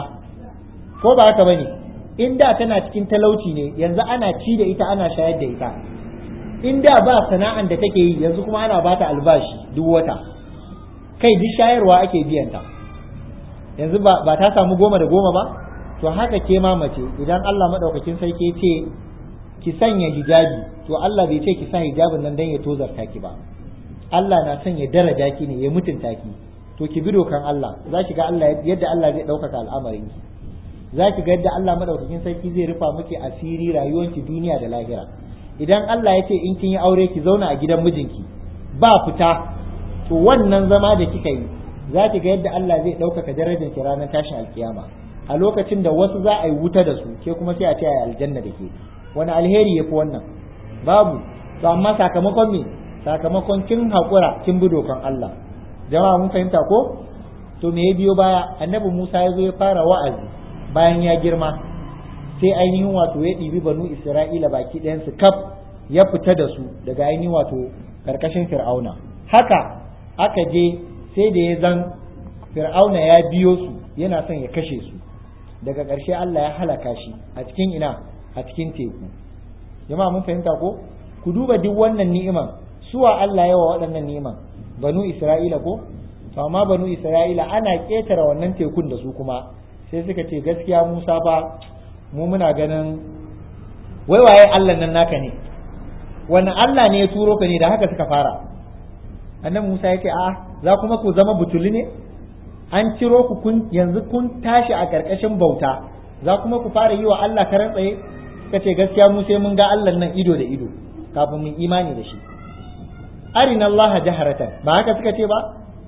ko ba haka bane in da tana cikin talauci ne yanzu ana ci da ita ana shayar da ita in da ba sana'an da take yi yanzu kuma ana bata albashi duk wata kai duk shayarwa ake biyan ta yanzu ba, ba ta samu goma da goma ba to haka ke ma mace idan Allah madaukakin sarki ce ki sanya hijabi to Allah bai ce ki sa hijabin nan dan ya tozarta ki ba Allah na son ya daraja ki ne ya mutunta ki to ki bi dokan Allah za ki ga Allah yadda Allah zai ɗaukaka al'amarin ki za ki ga yadda Allah madaukakin sarki zai rufa miki asiri rayuwanki duniya da lahira idan Allah ya ce in kin yi aure ki zauna a gidan mijinki ba fita to wannan zama da kika yi za ki ga yadda Allah zai ɗaukaka darajar ki ranar tashin alkiyama a lokacin da wasu za a yi wuta da su ke kuma sai a ce a aljanna da ke wani alheri ya fi wannan babu to amma sakamakon me sakamakon kin haƙura kin bi dokan Allah jama'a mun fahimta ko to me ya biyo baya annabi Musa ya zo ya fara wa'azi bayan ya girma sai ainihin wato ya ɗibi banu Isra'ila baki ɗayansu kaf ya fita da su daga ainihin wato karkashin Fir'auna haka aka je sai da ya zan Fir'auna ya biyo su yana son ya kashe su daga ƙarshe Allah ya halaka shi a cikin ina a cikin teku jama'a mun fahimta ko ku duba duk wannan ni'iman suwa Allah yawa waɗannan ni'iman banu Isra'ila ko to amma banu Isra'ila ana ƙetare wannan tekun da su kuma sai suka ce gaskiya Musa fa mu muna ganin wai waye Allah nan naka ne wani Allah ne ya turo ka ne da haka suka fara annabi Musa ya ce a za kuma ku zama butuli ne an ciro ku kun yanzu kun tashi a ƙarƙashin bauta za kuma ku fara yi wa Allah karan tsaye suka ce gaskiya mu sai mun ga Allah nan ido da ido kafin mun imani da shi arina Allah jaharatan ba haka suka ce ba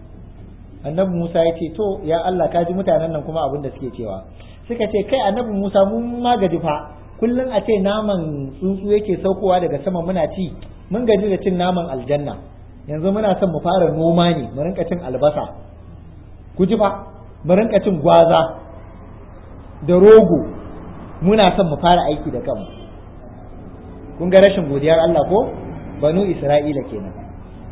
annabi Musa ya ce to ya Allah ka ji mutanen nan kuma abin da suke cewa suka ce kai annabi Musa mun ma gaji fa kullum a ce naman tsuntsu yake saukowa daga sama muna ci mun gaji da cin naman aljanna yanzu muna son mu fara noma ne mu rinka cin albasa ku ji fa mu rinka cin gwaza da rogo muna son mu fara aiki da kanmu kun ga rashin godiyar Allah ko banu Isra'ila kenan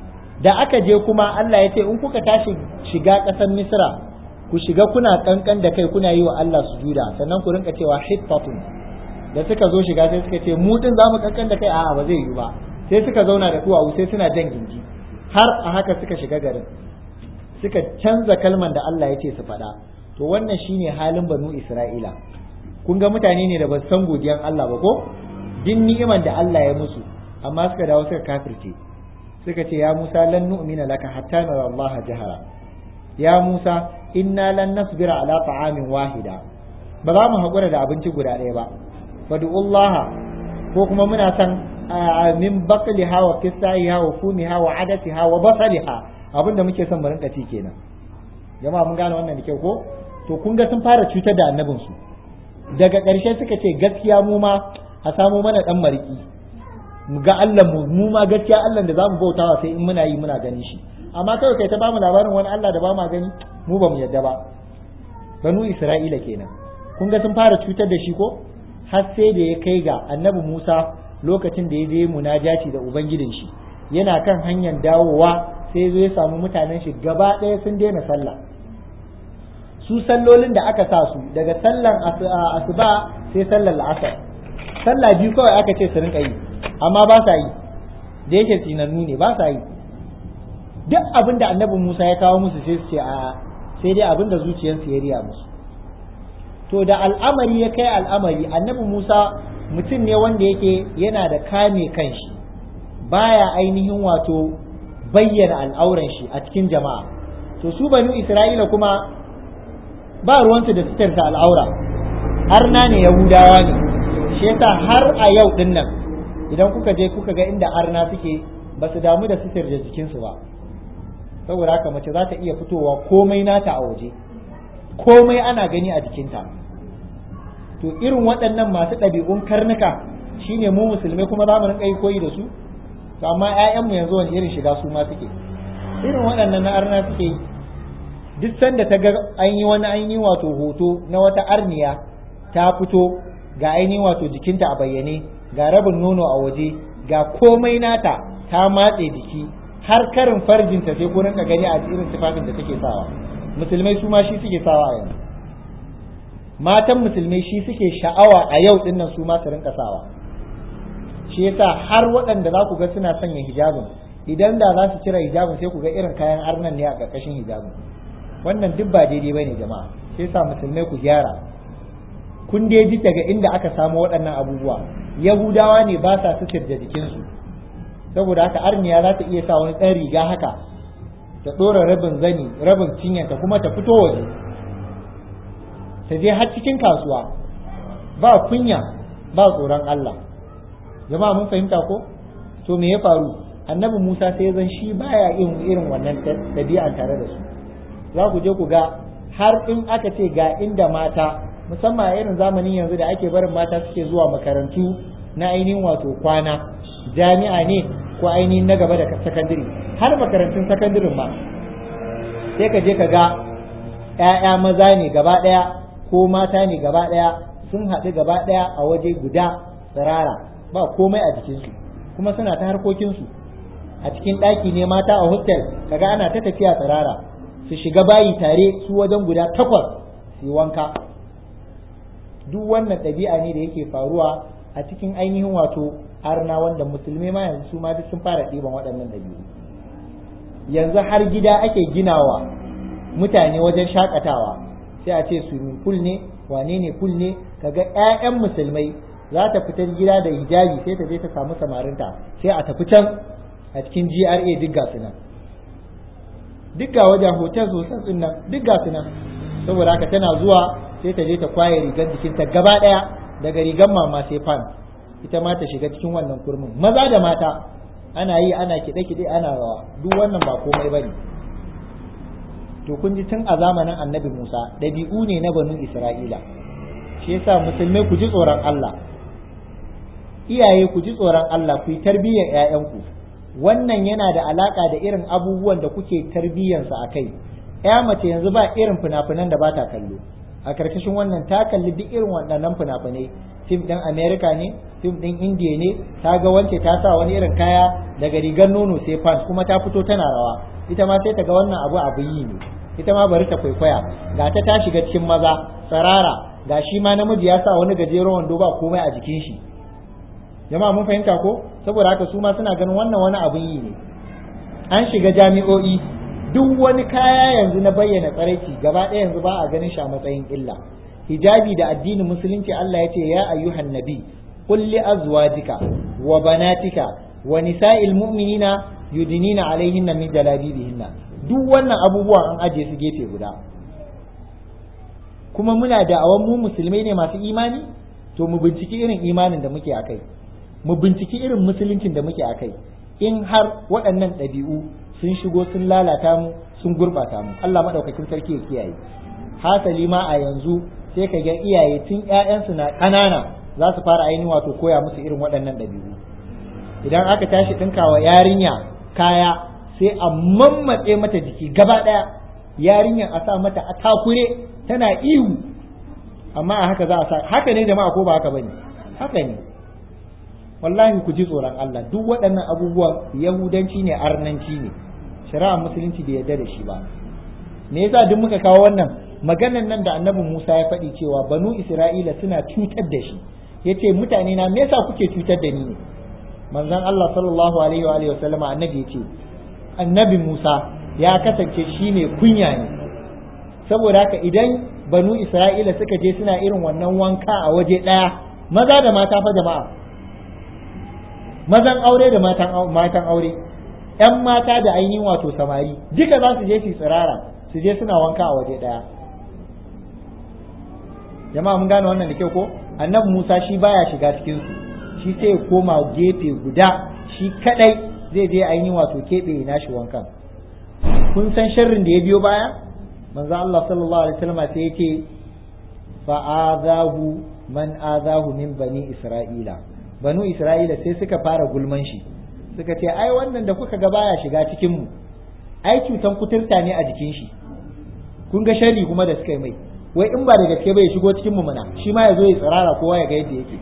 da aka je kuma Allah ya ce in kuka tashi shiga ƙasar Misra ku shiga kuna kankan da kai kuna yi wa Allah sujuda sannan ku rinka cewa hittatun da suka zo shiga sai suka ce mu din zamu kankan da kai a'a ba zai yi ba sai suka zauna da duwawu sai suna jan gindi har a haka suka shiga garin suka canza kalman da Allah ya ce su faɗa to wannan shine halin banu Isra'ila kun ga mutane ne da ba san godiyan Allah ba ko din ni'iman da Allah ya musu amma suka dawo suka kafirce suka ce ya Musa lan nu'mina laka hatta nara Allah jahara ya Musa inna lan nasbira ala ta'amin wahida ba za mu haƙura da abinci guda ɗaya ba fadu'ullaha ko kuma muna san min baqliha wa qissaiha wa fumiha wa adatiha wa basaliha abinda muke son mu rinka ci kenan jama'a mun gane wannan da kyau ko to kun ga sun fara cutar da annabin su daga ƙarshe suka ce gaskiya mu ma a samu mana dan mariki mu ga Allah mu mu ma gaskiya Allah da zamu bautawa sai in muna yi muna ganin shi amma kawai kai ta bamu labarin wani Allah da ba mu gani mu ba mu yadda ba banu Isra'ila kenan kun ga sun fara cutar da shi ko har sai da ya kai ga annabi Musa lokacin da ya je munajaci da ubangijin shi yana kan hanyar dawowa sai zo ya samu mutanen shi gaba ɗaya sun daina sallah su sallolin da aka sa su daga sallan asuba sai sallar la'asar sallah biyu kawai aka ce su rinka yi amma ba sa yi da yake tsinannu ne ba sa yi duk abin da annabi Musa ya kawo musu sai su ce a sai dai abin da zuciyarsu ya riya musu to da al'amari ya kai al'amari annabi Musa mutum ne wanda yake yana da kame kanshi baya ainihin wato bayyana al'auran shi a cikin jama'a to su banu Isra'ila kuma ba ruwansu da sitarta al'aura arna ne yahudawa ne shi yasa har a yau din nan idan kuka je kuka ga inda arna suke ba su damu da sitar da jikinsu ba saboda haka mace za ta iya fitowa komai nata a waje komai ana gani a jikinta to irin waɗannan masu ɗabi'un karnuka shine mu musulmai kuma za mu rinka yi koyi da su to amma ƴaƴanmu yanzu wani irin shiga su ma suke irin waɗannan na arna suke yi duk sanda ta ga an yi wani ainihin wato hoto na wata arniya ta fito ga ainihin wato jikinta a bayyane ga rabin nono a waje ga komai nata ta matse jiki har karin farjinta sai ku rinka gani a irin tufafin da take sawa musulmai su ma shi suke sawa a yanzu matan musulmai shi suke sha'awa a yau din nan su ma su rinka sawa shi yasa har waɗanda za ku ga suna sanya hijabin idan da za su cire hijabin sai ku ga irin kayan arnan ne a ƙarƙashin hijabin wannan duk ba daidai bane jama'a sai sa musulmai ku gyara kun dai ji daga inda aka samu waɗannan abubuwa yahudawa ne ba sa sutur da jikinsu saboda haka arniya za ta iya sa wani ɗan riga haka ta ɗora rabin zani rabin cinyanta kuma ta fito waje ta je har cikin kasuwa ba kunya ba tsoron Allah jama'a mun fahimta ko to me ya faru annabi Musa sai zan shi baya yin irin wannan ɗabi'a tare da su za ku je ku ga har in aka ce ga inda mata musamman a irin zamanin yanzu da ake barin mata suke zuwa makarantu na ainihin wato kwana jami'a ne ko ainihin na gaba da sakandare har makarantun sakandirin ma sai ka je ka ga 'ya'ya maza ne gaba ɗaya ko mata ne gaba ɗaya sun haɗu gaba ɗaya a waje guda tsirara ba komai a jikinsu kuma suna ta harkokinsu a cikin ɗaki ne mata a hostel kaga ana ta tafiya tsirara su shiga bayi tare su wajen guda takwas su yi wanka duk wannan ɗabi'a ne da yake faruwa a cikin ainihin wato arna wanda musulmai ma yanzu su ma duk sun fara ɗiban waɗannan ɗabi'u yanzu har gida ake ginawa mutane wajen shakatawa sai a ce swimming pool ne wane ne pool ne kaga ƴaƴan musulmai za ta fita gida da hijabi sai ta je ta samu samarinta sai a tafi can a cikin GRA duk ga su nan duk ga wajen hotel hotel din nan duk ga su nan saboda haka tana zuwa sai ta je ta kwaye rigar jikinta gaba ɗaya daga rigar mama sai fan ita ma ta shiga cikin wannan kurmin maza da mata ana yi ana kiɗe-kiɗe ana rawa duk wannan ba komai bane to kun ji tun a zamanin annabi Musa ɗabi'u ne na banu Isra'ila shi yasa musulmai ku ji tsoron Allah iyaye ku ji tsoron Allah ku yi tarbiyyar ƴaƴanku wannan yana da alaka da irin abubuwan da kuke tarbiyyarsa a kai ya mace yanzu ba irin fina-finan da ba ta kallo a karkashin wannan ta kalli duk irin waɗannan fina-finai fim ɗin america ne fim ɗin indiya ne ta ga wance ta sa wani irin kaya daga rigar nono sai pants kuma ta fito tana rawa ita ma sai ta ga wannan abu abu yi ne ita ma bari ta kwaikwaya ga ta ta shiga cikin maza tsarara ga shi ma namiji ya sa wani gajeren wando ba komai a jikin shi jama'a mun fahimta ko saboda haka su ma suna ganin wannan wani abun yi ne an shiga jami'o'i duk wani kaya yanzu na bayyana tsaraici gaba ɗaya yanzu ba a ganin shi a matsayin illa hijabi da addinin musulunci Allah ya ce ya ayyuhan nabi qul li azwajika wa banatika wa nisa'il mu'minina yudinina alaihinna min jalabibihinna duk wannan abubuwan an aje su gefe guda kuma muna da awan mu musulmai ne masu imani to mu binciki irin imanin da muke akai mu binciki irin musuluncin da muke akai in har waɗannan ɗabi'u sun shigo sun lalata mu sun gurɓata mu Allah maɗaukakin sarki ya kiyaye hasali ma a yanzu sai ka ga iyaye tun ƴaƴansu na ƙanana za su fara ainihin wato koya musu irin waɗannan ɗabi'u idan aka tashi ɗinkawa yarinya kaya sai a mammatse mata jiki gaba ɗaya yarinyar a sa mata a takure tana ihu amma a haka za a sa haka ne jama'a ko ba haka bane haka ne wallahi ku ji tsoron Allah duk waɗannan abubuwan yahudanci ne arnanci ne shari'ar musulunci bai yarda da shi ba me yasa duk muka kawo wannan maganan nan da annabi Musa ya faɗi cewa banu Isra'ila suna cutar da shi yace mutane na me yasa kuke cutar da ni ne manzon Allah sallallahu alaihi wa alihi wa sallama annabi yace annabi Musa ya kasance shi ne kunya ne saboda haka idan banu Isra'ila suka je suna irin wannan wanka a waje ɗaya maza da mata fa jama'a mazan aure da matan matan aure ‘yan mata da ainihin wato samari duka za su je su tsirara su je suna wanka a waje ɗaya jama'a mun gane wannan da kyau ko annabi Musa shi baya shiga cikin su shi sai ya koma gefe guda shi kadai zai je ainihin wato keɓe nashi wankan kun san sharrin da ya biyo baya manzo Allah sallallahu alaihi wasallam sai yake fa azahu man azahu min bani isra'ila banu isra'ila sai suka fara gulman shi suka ce ai wannan da kuka ga baya shiga cikin mu ai cutan kuturta ne a jikin shi kun ga sharri kuma da suka yi mai wai in ba da gaske bai shigo cikin mu muna shi ma ya zo ya tsirara kowa ya ga yadda yake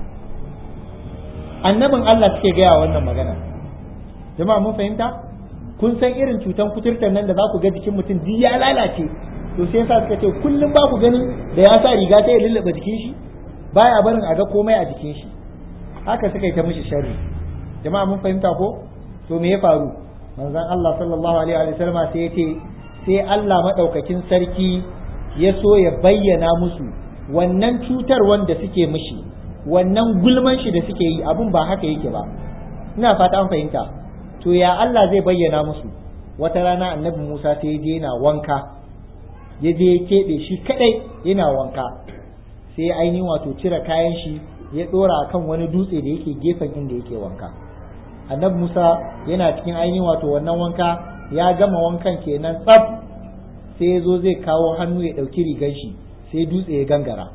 annabin Allah suke gaya wannan magana jama'a mun fahimta kun san irin cutan kuturtar nan da za ku ga jikin mutum duk ya lalace to sai yasa suka ce kullum ba ku ganin da ya sa riga sai ya lullube jikin shi baya barin a ga komai a jikin shi haka suka yi ta mishi sharri jama'a mun fahimta ko to me ya faru manzon Allah sallallahu alaihi wa sallama sai ya ce sai Allah madaukakin sarki ya so ya bayyana musu wannan cutar wanda suke mishi wannan gulman shi da suke yi abun ba haka yake ba ina fata an fahimta to ya Allah zai bayyana musu wata rana annabi Musa sai ya je yana wanka ya je ya keɓe shi kadai yana wanka sai ainihin wato cire kayan shi ya ɗora kan wani dutse da yake gefen inda yake wanka annabi Musa yana cikin ainihin wato wannan wanka ya gama wankan kenan tsaf sai ya zo zai kawo hannu ya ɗauki rigar shi sai dutse ya gangara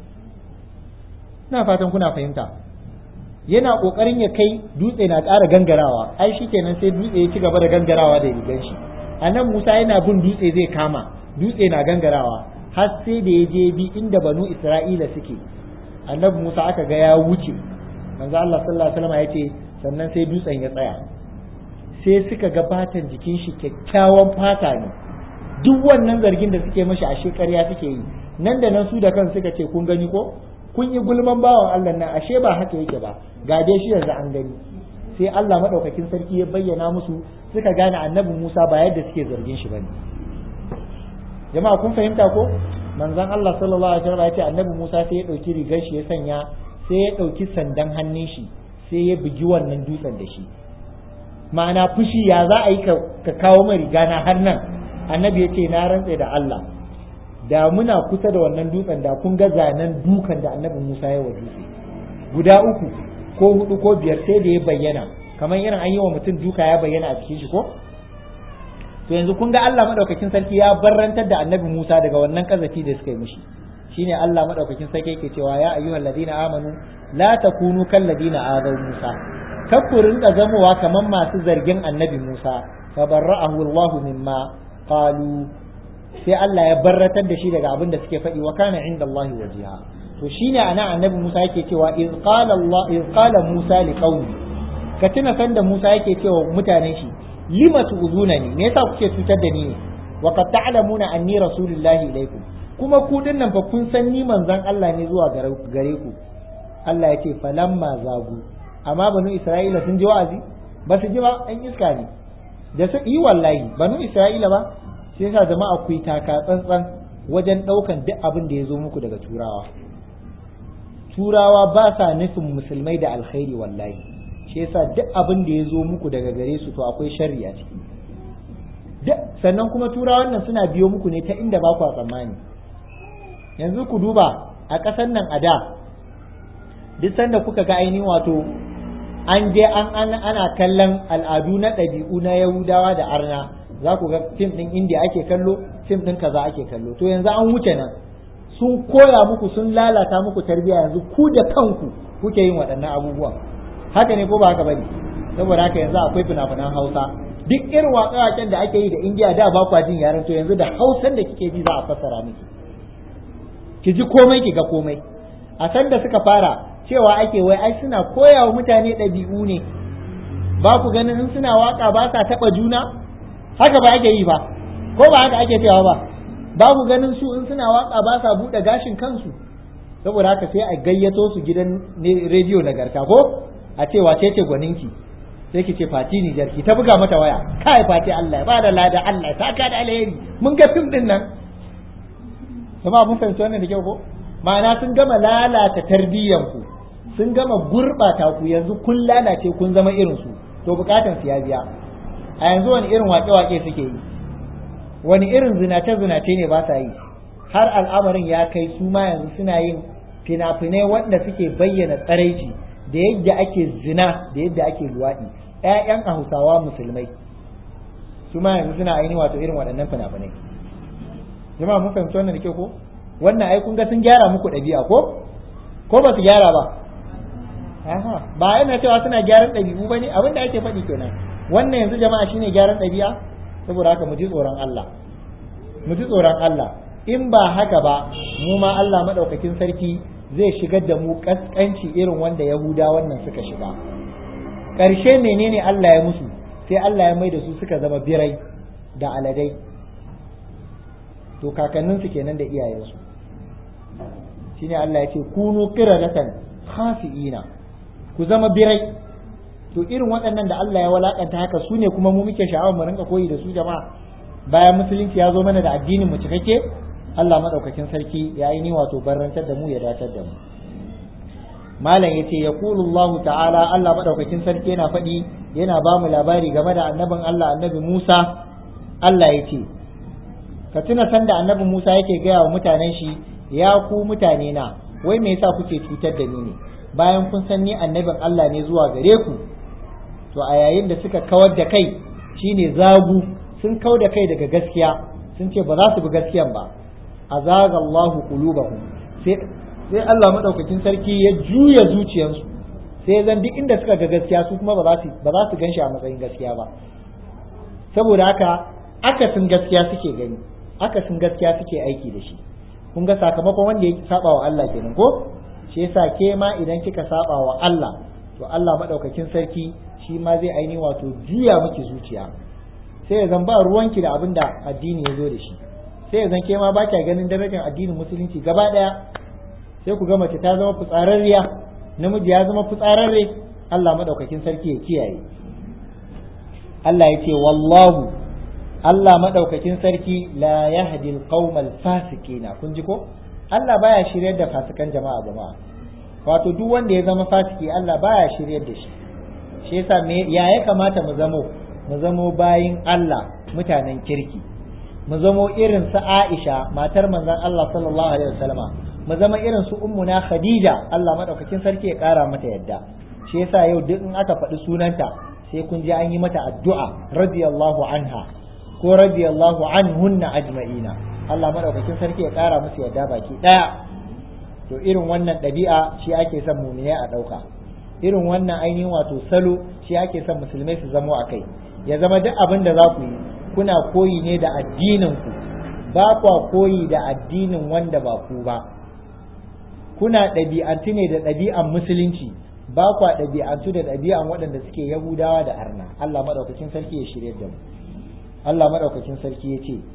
ina fatan kuna fahimta yana kokarin ya kai dutse na ƙara gangarawa ai shikenan sai dutse ya ci gaba da gangarawa da rigan shi anan Musa yana bin dutse zai kama dutse na gangarawa har sai da ya je bi inda banu Isra'ila suke annabi Musa aka ga ya wuce manzo Allah sallallahu alaihi wasallam ya ce sannan sai dutsen ya tsaya sai suka ga fatan jikin shi kyakkyawan fata ne duk wannan zargin da suke mashi a shekarya suke yi nan da nan su da kan suka ce kun gani ko kun yi gulman bawan Allah nan ashe ba haka yake ba ga dai shi yanzu an gani sai Allah madaukakin sarki ya bayyana musu suka gane annabi Musa ba yadda suke zargin shi bane jama'a kun fahimta ko manzon Allah sallallahu alaihi wasallam ya ce annabi Musa sai ya dauki rigar shi ya sanya sai ya dauki sandan hannun shi sai ya bugi wannan dutsen da shi ma'ana fushi ya za a yi ka kawo mai riga na har nan annabi ya ce na rantse da Allah da muna kusa da wannan dutsen da kun ga zanen dukan da annabi Musa ya wa dutse guda uku ko hudu ko biyar sai da ya bayyana kamar irin an yi wa mutum duka ya bayyana a cikin shi ko to yanzu kun ga Allah madaukakin sarki ya barrantar da annabi Musa daga wannan kazafi da suka yi mishi shine Allah madaukakin sarki yake cewa ya ayyuhal ladina amanu la takunu kal ladina azaw Musa kar ku rinka zamowa kamar masu zargin annabi Musa fa barra'ahu Allah mimma qalu sai Allah ya barratar da shi daga abin da suke faɗi wa kana inda Allah wajiha to shine ana annabi Musa yake cewa iz qala Allah iz qala Musa li qaumi ka tuna sanda Musa yake cewa mutanen shi lima tu'zunani me yasa kuke cutar da ni ne wa qad ta'lamuna anni rasulullahi ilaykum kuma ku dinnan fa kun san ni manzon Allah ne zuwa gare ku Allah ya ce falamma zagu amma banu Isra'ila sun ji wa'azi ba su ji ba an iska ne da su yi wallahi banu Isra'ila ba sai yasa jama'a ku yi taka tsantsan wajen ɗaukan duk abin da ya zo muku daga turawa turawa ba sa nufin musulmai da alkhairi wallahi shi yasa duk abin da ya zo muku daga gare su to akwai sharri a ciki duk sannan kuma turawan nan suna biyo muku ne ta inda ba ku tsammani yanzu ku duba a ƙasar nan a da duk sanda kuka ga ainihin wato an je an ana kallon al'adu na ɗabi'u na yahudawa da arna za ku ga fim ɗin indiya ake kallo fim ɗin kaza ake kallo to yanzu an wuce nan sun koya muku sun lalata muku tarbiyya yanzu ku da kanku kuke yin waɗannan abubuwan haka ne ko ba haka bane saboda haka yanzu akwai fina-finan hausa duk irin waƙe-waƙen da ake yi da indiya da ba kwa jin yaren to yanzu da hausan da kike ji za a fassara miki ki ji komai ki ga komai a san da suka fara cewa ake wai ai suna koya wa mutane ɗabi'u ne ba ku ganin in suna waka ba sa taɓa juna haka ba ake yi ba ko ba haka ake cewa ba ba ku ganin su in suna waka ba sa buɗe gashin kansu saboda haka sai a gayyato su gidan rediyo nagarta ko a ce wace ce gwaninki sai ki ce fati ni jarki ta buga mata waya kai fati Allah ba da lada Allah ta ka da alheri mun ga fim din nan kuma mun fahimci wannan da kyau ko ma'ana sun gama lalata tarbiyyanku sun gama gurɓata ku yanzu kun lalace kun zama irin su to bukatan su ya biya a yanzu wani irin wake-wake suke yi wani irin zinace-zinace ne ba sa yi har al'amarin ya kai su ma yanzu suna yin fina-finai wanda suke bayyana tsaraici da yadda ake zina da yadda ake luwaɗi ƴaƴan hausawa musulmai su ma yanzu suna ainihin wato irin waɗannan fina-finai jama'a mun fahimci wannan da ke ko wannan ai kun ga sun gyara muku ɗabi'a ko ko ba su gyara ba ba yana cewa suna gyaran ɗabi'u ba ne abin da ake faɗi kenan wannan yanzu jama'a shine gyaran ɗabi'a saboda haka mu ji tsoron Allah mu ji tsoron Allah in ba haka ba mu ma Allah madaukakin sarki zai shigar da mu kaskanci irin wanda Yahuda wannan suka shiga ƙarshe menene Allah ya musu sai Allah ya mai da su suka zama birai da aladai to kakanninsu kenan da iyayensu shine Allah ya ce kunu qiradatan khafiina ku zama birai to irin waɗannan da Allah ya walakanta haka su ne kuma mu muke sha'awar mu rinka koyi da su jama'a bayan musulunci ya zo mana da addinin mu cikakke Allah madaukakin sarki ya yi ni wato barrantar da mu ya datar da mu malam yace yaqulu Allah ta'ala Allah madaukakin sarki yana faɗi yana ba mu labari game da annabin Allah annabi Musa Allah yace ka tuna sanda annabi Musa yake gaya wa mutanen shi ya ku mutane na wai me yasa kuke cutar da ni ne bayan kun san ni annabin Allah ne zuwa gare ku to a yayin da suka kawar da kai shine zagu sun kau da kai daga gaskiya sun ce ba za su bi gaskiyan ba azaga Allahu qulubahum sai sai Allah madaukakin sarki ya juya zuciyarsu sai zan duk inda suka ga gaskiya su kuma ba za su ba za su ganshi a matsayin gaskiya ba saboda haka akasin gaskiya suke gani akasin gaskiya suke aiki da shi kun ga sakamakon wanda ya saba wa Allah kenan ko shi yasa ke ma idan kika saba wa Allah to Allah madaukakin sarki shi ma zai aini wato juya miki zuciya sai ya zan ba ruwanki da abin da addini ya zo da shi sai ya zan ke ma ba kya ganin darajar addinin musulunci gaba daya sai ku ga mace ta zama fitsararriya namiji ya zama fitsararre Allah madaukakin sarki ya kiyaye Allah ya ce wallahu Allah madaukakin sarki la yahdi alqaumal fasiqina kun ji ko Allah baya shiryar da fasikan jama'a jama'a wato duk wanda ya zama fasiki Allah baya shiryar da shi shi yasa me ya ya kamata mu zamo mu zamo bayin Allah mutanen kirki mu zamo irin su Aisha matar manzon Allah sallallahu alaihi wasallama mu zama irin su ummuna Khadija Allah madaukakin sarki ya kara mata yadda shi yasa yau duk in aka faɗi sunanta sai kun ji an yi mata addu'a radiyallahu anha ko radiyallahu anhunna ajma'ina Allah madaukakin sarki ya kara musu yadda baki daya to irin wannan ɗabi'a shi ake son mumine a ɗauka irin wannan ainihin wato salo shi ake son musulmai su zamo a kai ya zama duk abin da za ku yi kuna koyi ne da addinin ku ba kwa koyi da addinin wanda ba ku ba kuna ɗabi'antu ne da ɗabi'an musulunci ba kwa ɗabi'antu da ɗabi'an waɗanda suke yahudawa da arna Allah maɗaukakin sarki ya shirya da mu Allah maɗaukakin sarki ya ce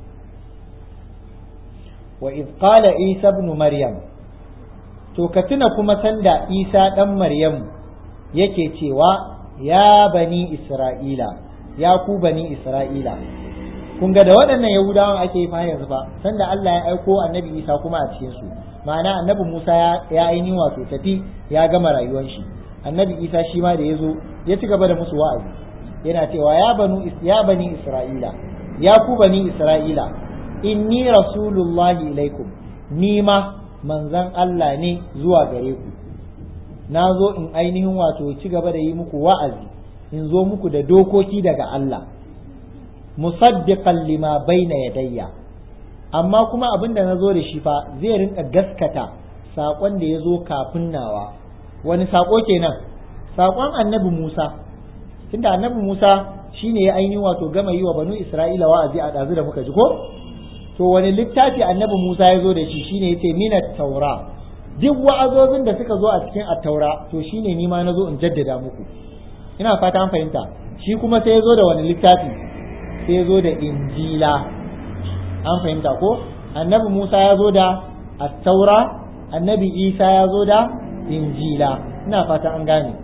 wa iz qala isa ibn maryam to ka tuna kuma sanda isa ɗan maryam yake cewa ya bani isra'ila ya ku bani isra'ila kun ga da waɗannan yahudawan ake yi fa yanzu fa sanda Allah ya aiko annabi isa kuma a cikin su ma'ana annabi musa ya ainihin wato tafi ya gama rayuwar shi annabi isa shi ma da ya zo ya ci gaba da musu wa'azi yana cewa ya banu ya bani isra'ila ya ku bani isra'ila inni rasulullahi ilaikum ni ma manzon Allah ne zuwa gare ku na zo in ainihin wato ci gaba da yi muku wa'azi in zo muku da dokoki daga Allah musaddiqan lima baina yadayya amma kuma abin da na zo da shi fa zai rinka gaskata saƙon da ya zo kafin nawa wani saƙo kenan saƙon annabi Musa tunda annabi Musa shine ya ainihin wato gama yi wa banu Isra'ila wa'azi a ɗazu da muka ji ko to wani littafi annabi Musa ya zo da shi shine yace minat taura duk wa'azozin da suka zo a cikin attaura to shine ni ma na zo in jaddada muku ina fata an fahimta shi kuma sai ya zo da wani littafi sai ya zo da injila an fahimta ko annabi Musa ya zo da attaura annabi Isa ya zo da injila ina fata an gane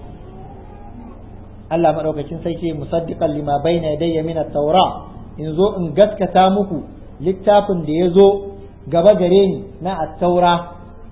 Allah madaukakin sarki musaddiqan lima baina yadayya min at-taura in zo in gaskata muku littafin da ya zo gaba gare ni na at-taura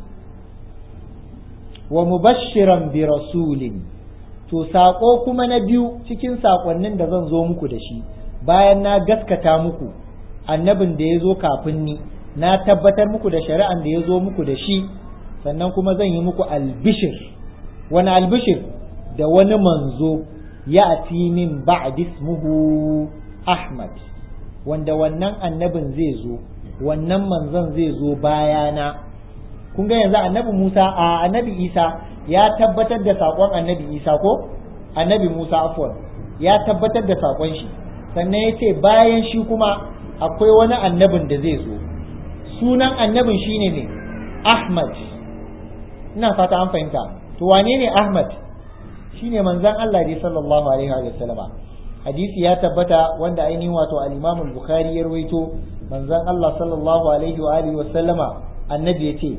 wa mubashiran bi rasulin to saƙo kuma na biyu cikin saƙonnin da zan zo muku da shi bayan na gaskata muku annabin da ya zo kafin ni na tabbatar muku da shari'an da ya zo muku da shi sannan kuma zan yi muku albishir wani albishir da wani manzo ya ati min ba'd ismuhu ahmad wanda wannan annabin zai zo wannan manzon zai zo bayana kun ga yanzu annabi Musa a annabi Isa ya tabbatar da saƙon annabi Isa ko annabi Musa afwan ya tabbatar da saƙon shi sannan ya ce bayan shi kuma akwai wani annabin da zai zo sunan annabin shine ne Ahmad ina fata an fahimta to wane ne Ahmad shine manzon Allah dai sallallahu alaihi wa sallama hadisi ya tabbata wanda ainihin wato al-Imam al-Bukhari ya rawaito manzon Allah sallallahu alaihi wa alihi wa sallama annabi yace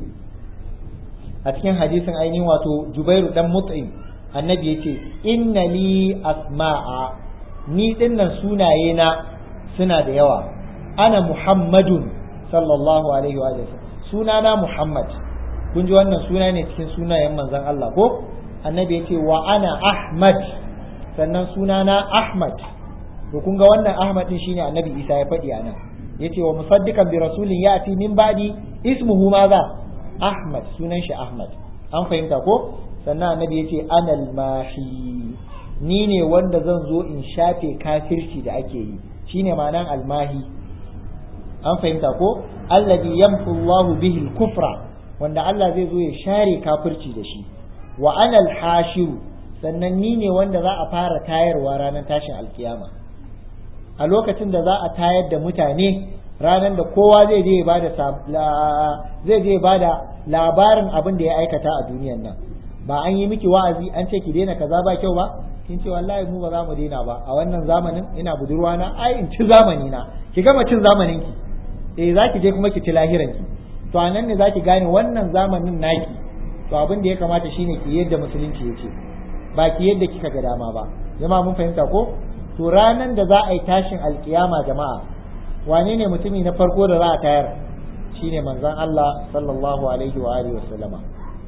a cikin hadisin ainihin wato Jubairu dan Mut'im annabi yace inna li asma'a ni dinnan sunaye na suna da yawa ana Muhammadun sallallahu alaihi wa sallam sunana Muhammad kun ji wannan suna ne cikin sunayen manzon Allah ko annabi yace wa ana Ahmad sannan sunana Ahmad to kun ga wannan Ahmad din shine annabi Isa ya faɗi a nan yace wa musaddiqan bi rasulin ya'ti min ba'di ismuhu maza Ahmad sunan shi Ahmad an fahimta ko sannan annabi yace anal mahi ni ne wanda zan zo in shafe kafirci da ake yi shine ma'anan almahi an fahimta ko alladhi yamhu Allahu bihi al-kufra wanda Allah zai zo ya share kafirci da shi wa anal hashiru sannan ni ne wanda za a fara tayarwa ranar tashin alkiyama a lokacin da za a tayar da mutane ranar da kowa zai je bada zai je bada labarin abin da ya aikata a duniyan nan ba an yi miki wa'azi an ce ki daina kaza ba kyau ba kin ce wallahi mu ba za mu daina ba a wannan zamanin ina budurwa na ai in ci zamani na ki gama cin zamanin ki eh zaki je kuma ki ci lahiran ki to anan ne zaki gane wannan zamanin naki to abin da ya kamata shine ki yadda musulunci yake ba ki yadda kika ga dama ba jama'a mun fahimta ko to ranan da za a yi tashin alkiyama jama'a wane ne mutumi na farko da za a tayar shine manzon Allah sallallahu alaihi wa alihi wasallama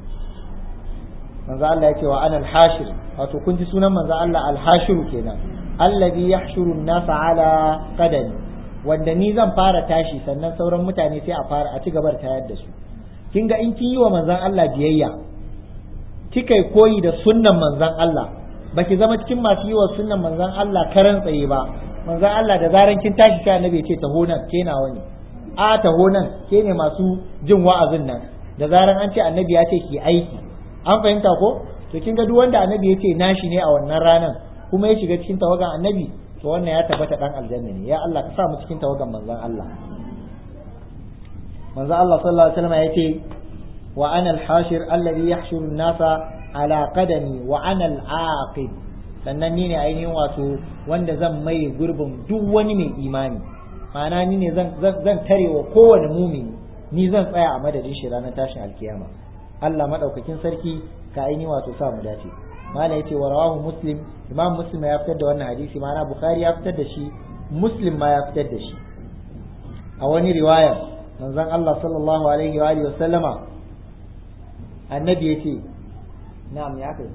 manzon Allah yake wa ana al-hashir wato kun ji sunan manzon Allah al-hashir kenan alladhi yahshuru an-nasa ala qadami wanda ni zan fara tashi sannan sauran mutane sai a fara a ci gaba da tayar da su kin ga in kin yi wa manzon Allah biyayya kika koyi da sunnan manzon Allah baki zama cikin masu yi wa sunnan manzon Allah karan tsaye ba manzon Allah da zaran kin tashi sai annabi ya ce taho nan ke nawa ne a taho nan ke ne masu jin wa'azin nan da zaran an ce annabi ya ce ki aiki an fahimta ko to kin ga duk wanda annabi ya ce nashi ne a wannan ranan kuma ya shiga cikin tawagan annabi to wannan ya tabbata dan aljanna ne ya Allah ka sa mu cikin tawagan manzon Allah manzon Allah sallallahu alaihi wasallam ya ce wa ana al-hashir alladhi yahshuru an-nasa ala qadami wa ana al-aqib sannan ni ne ainihin wato wanda zan mai gurbin duk wani mai imani ma'ana ni ne zan zan tarewa kowane mumini ni zan tsaya a madadin shi ranar tashin alkiyama Allah madaukakin sarki ka aini wato sa mu dace mala yace wa rawahu muslim imam muslim ya fitar da wannan hadisi ma'ana bukhari ya fitar da shi muslim ma ya fitar da shi a wani riwaya manzon Allah sallallahu alaihi wa alihi wa sallama annabi yace na'am ya kai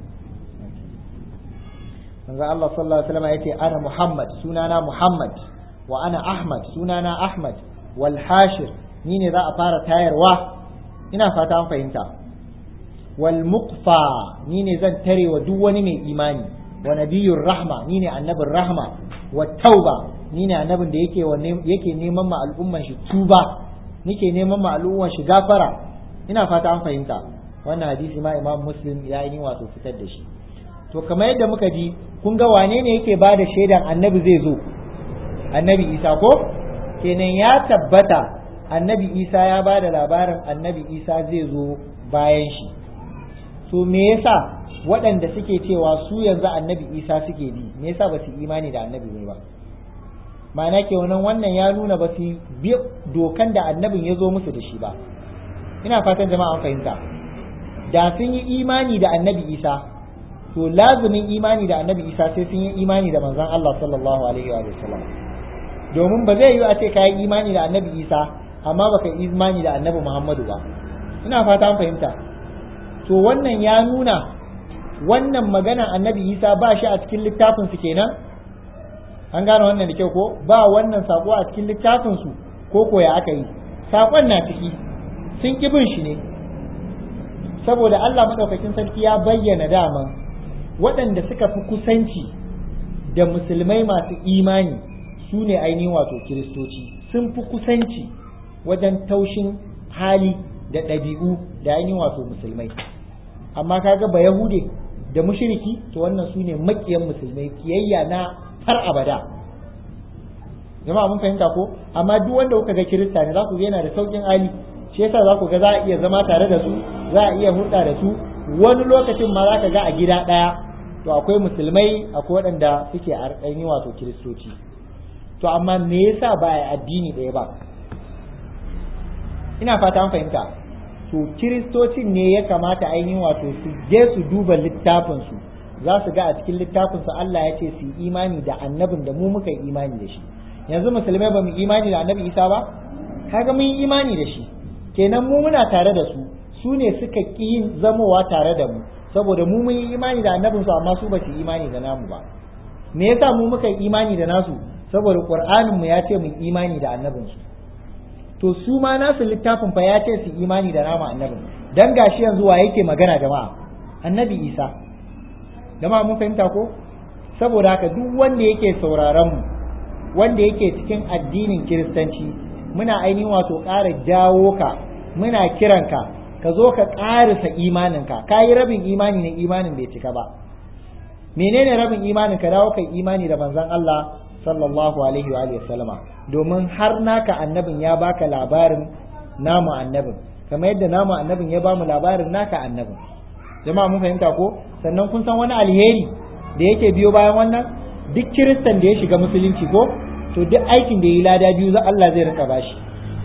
manzon Allah sallallahu alaihi wa sallama yace ana muhammad sunana muhammad wa ana ahmad sunana ahmad wal hashir ni ne za a fara tayarwa ina fata an fahimta wal muqfa ni ne zan tare wa duk wani mai imani wa nabiyyur rahma ni ne annabin rahma wa tauba ni ne annabin da yake yake neman ma al'umman shi tuba nike neman ma al'umman shi gafara ina fata an fahimta wannan hadisi ma imam muslim ya yi wato fitar da shi to kamar yadda muka ji kun ga wane ne yake ba da shaidan annabi zai zo annabi isa ko kenan ya tabbata annabi isa ya ba da labarin annabi isa zai zo bayan shi to me yasa waɗanda suke cewa su yanzu annabi isa suke bi me yasa ba su imani da annabi ne ba ma'ana ke wannan wannan ya nuna ba su bi dokan da annabin ya zo musu da shi ba ina fatan jama'a an fahimta da sun yi imani da annabi isa to lazumin imani da annabi isa sai sun yi imani da manzon Allah sallallahu alaihi wa sallam domin ba zai yi a ce ka yi imani da annabi isa amma baka yi imani da annabi muhammadu ba ina fata an fahimta to wannan ya nuna wannan magana annabi isa ba shi a cikin littafin su kenan an gane wannan da kyau ko ba wannan sako a cikin littafin su ko ko ya aka yi sakon na ciki sun ki bin shi ne saboda Allah madaukakin sarki ya bayyana dama waɗanda suka fi kusanci da musulmai masu imani su ne ainihin wato kiristoci sun fi kusanci wajen taushin hali da ɗabi'u da ainihin wato musulmai amma kaga ba yahude da mushriki to wannan su ne makiyan musulmai kiyayya na har abada jama'a mun fahimta ko amma duk wanda kuka ga kirista ne za ku ga yana da saukin hali shi yasa za ku ga za a iya zama tare da su za a iya hulɗa da su wani lokacin ma za ka ga a gida ɗaya to akwai musulmai akwai waɗanda suke a ainihin wato kiristoci to amma me yasa ba a addini ɗaya ba ina fata an fahimta to kiristocin ne ya kamata ainihin wato su je su duba littafinsu za su ga a cikin littafinsu Allah ya ce su imani da annabin da mu muka yi imani da shi yanzu musulmai ba mu imani da annabi isa ba kaga mun yi imani da shi kenan mu muna tare da su su ne suka ƙi yin zamowa tare da mu saboda mu mun yi imani da annabinsu amma su ba su imani da namu ba me yasa mu muka yi imani da nasu saboda qur'anin mu ya ce mun imani da annabinsu to su ma nasu littafin fa ya ce su imani da nama annabin dan gashi yanzu wa yake magana jama'a annabi isa jama'a mun fahimta ko saboda haka duk wanda yake sauraron mu wanda yake cikin addinin kiristanci muna ainihin wato ƙara jawo ka muna kiranka ka zo ka ƙarisa imaninka ka yi rabin imani ne imanin bai cika ba menene rabin imanin ka dawo kai imani da manzon Allah sallallahu alaihi wa alihi sallama domin har naka annabin ya baka labarin namu annabin kamar yadda namu annabin ya bamu labarin naka annabin jama'a mun fahimta ko sannan kun san wani alheri da yake biyo bayan wannan duk kiristan da ya shiga musulunci ko to duk aikin da ya yi lada biyu za Allah zai rinka bashi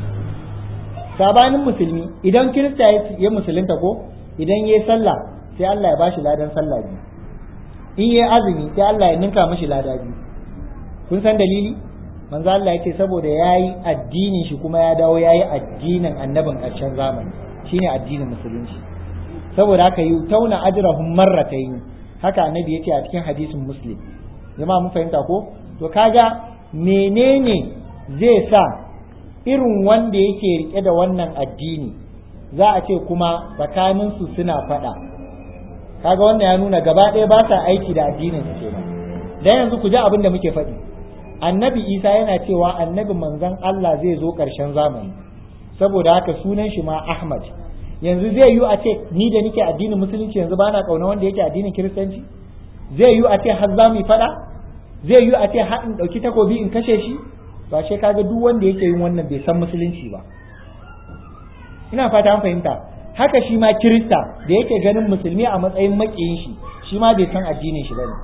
sabanin musulmi idan kirista ya musulunta ko idan ya yi sallah sai Allah ya bashi ladan sallah biyu in ya yi azumi sai Allah ya ninka mashi lada biyu kun san dalili manzo Allah yake saboda yayi addinin shi kuma ya dawo yayi addinin annabin ƙarshen zamani shine addinin musulunci saboda haka yi tauna ajrahum marratayn haka annabi yace a cikin hadisin muslim jama'a mun fahimta ko to kaga menene zai sa irin wanda yake rike da wannan addini za a ce kuma tsakanin su suna faɗa kaga wannan ya nuna gaba ɗaya ba sa aiki da addinin su kenan dan yanzu ku ji abin da muke faɗi annabi isa yana cewa annabi manzon Allah zai zo ƙarshen zamani saboda haka sunan shi ma ahmad yanzu zai yi a ce ni da nike addinin musulunci yanzu ba na ƙauna wanda yake addinin kiristanci zai yi a ce har za mu faɗa zai yi a ce har in ɗauki takobi in kashe shi ba ce kaga duk wanda yake yin wannan bai san musulunci ba ina fata an fahimta haka shi ma kirista da yake ganin musulmi a matsayin makiyin shi shi ma bai san addinin shi bane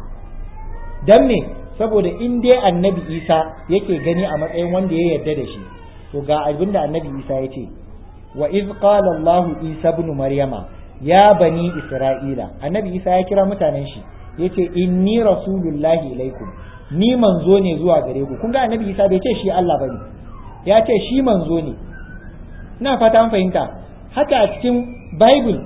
dan me saboda in dai annabi isa yake gani a matsayin wanda ya yarda da shi to ga abin da annabi isa ya ce wa iz qala allah isa ibn maryama ya bani isra'ila annabi isa ya kira mutanen shi yace inni rasulullahi ilaikum ni manzo ne zuwa gare ku kun ga annabi isa bai ce shi allah bane ya ce shi manzo ne ina fata an fahimta haka a cikin bible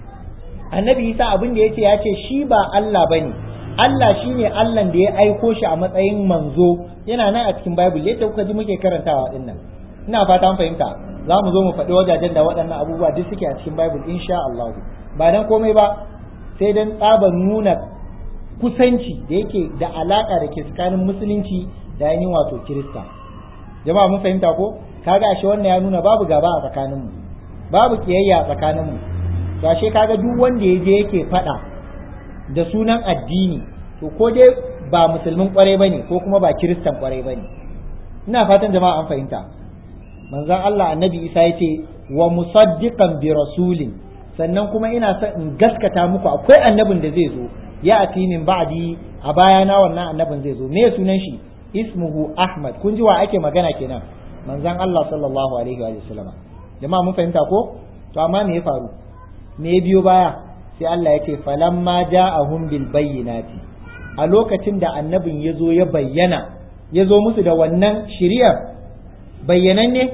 annabi isa abin da yace ya ce shi ba allah bane Allah shi ne Allah da ya aiko shi a matsayin manzo yana nan a cikin Bible yadda kuka ji muke karantawa din nan ina fata an fahimta za mu zo mu faɗi wajajen da waɗannan abubuwa duk suke a cikin Bible insha Allah ba dan komai ba sai dan tsaban nuna kusanci da yake da alaka da ke tsakanin musulunci da yayin wato Kirista jama'a mun fahimta ko kaga ashe wannan ya nuna babu gaba a tsakaninmu babu kiyayya a tsakaninmu to ashe kaga duk wanda ya je yake faɗa da sunan addini to ko dai ba musulmin kwarai bane ko kuma ba kiristan kwarai bane ina fatan jama'a an fahimta manzon Allah annabi Isa yace wa musaddiqan bi rasulin sannan kuma ina son in gaskata muku akwai annabin da zai zo ya ati min ba'di a bayana wannan annabin zai zo me sunan shi ismuhu ahmad kun ji wa ake magana kenan manzon Allah sallallahu alaihi wa sallam jama'a mun fahimta ko to amma me ya faru me ya biyo baya sai Allah ya ce falamma ja'ahum bil bayyinati a lokacin da annabin ya zo ya bayyana ya zo musu da wannan shiriyar bayyananne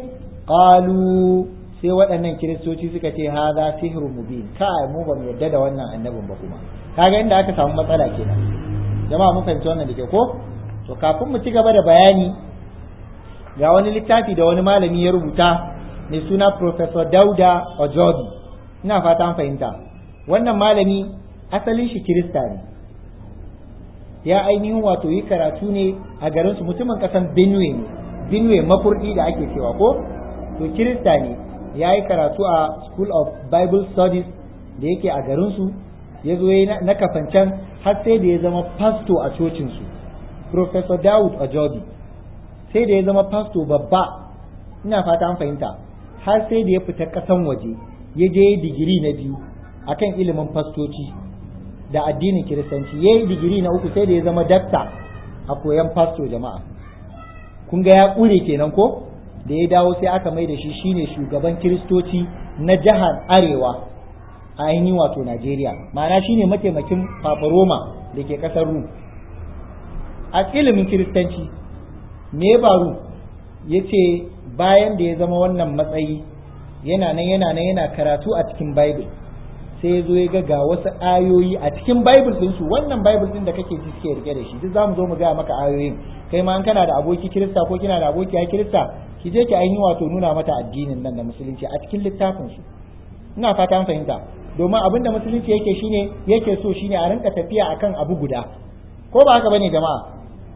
qalu sai waɗannan kiristoci suka ce haza sihrun mubin kai mu ba mu yarda da wannan annabin ba kuma kaga inda aka samu matsala kenan jama'a mun fahimci wannan da ke ko to kafin mu ci gaba da bayani ga wani littafi da wani malami ya rubuta mai suna Professor Dauda Ojobi ina fata an fahimta wannan malami asalin shi kirista ne ya ainihin wato yi karatu ne a garin su mutumin kasan Benue ne Benue mafurdi da ake cewa ko to kirista ne ya yi karatu a School of Bible Studies da yake a garin su ya zo na kafancan har sai da ya zama pasto a cocin su Professor Daud Ajobi sai da ya zama pasto babba ina fata an fahimta har sai da ya fita kasan waje ya je digiri na biyu akan ilimin fastoci da addinin kiristanci ya yi digiri na uku sai da ya zama dakta a koyan fasto jama'a kun ga ya ƙure kenan ko da ya dawo sai aka mai da shi shine shugaban kiristoci na jihar arewa a ainihin wato najeriya ma'ana shine mataimakin paparoma da ke ƙasar rum a ilimin kiristanci me ya faru ya ce bayan da ya zama wannan matsayi yana nan yana nan yana karatu a cikin bible sai ya zo ya ga ga wasu ayoyi a cikin bible din su wannan bible din da kake ji suke rike da shi duk zamu zo mu ga maka ayoyin kai ma an kana da aboki kirista ko kina da aboki ya kirista ki je ki ainihin wato nuna mata addinin nan da musulunci a cikin littafin su ina fata an fahimta domin abin da musulunci yake shine yake so shine a rinka tafiya akan abu guda ko ba haka bane jama'a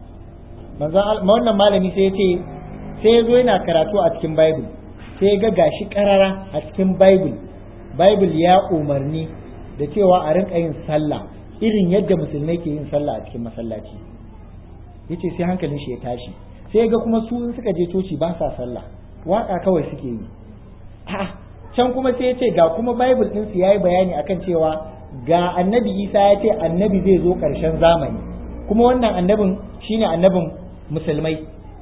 manzon wannan malami sai ya ce sai ya zo yana karatu a cikin bible sai ya ga gashi karara a cikin bible bible ya umarni da cewa a rinka yin sallah irin yadda musulmai ke yin sallah a cikin masallaci yace sai hankalin shi ya tashi sai ga kuma su suka je coci ba sa sallah waka kawai suke yi a'a can kuma sai ya ce ga kuma bible din su yayi bayani akan cewa ga annabi Isa ya ce annabi zai zo karshen zamani kuma wannan annabin shine annabin musulmai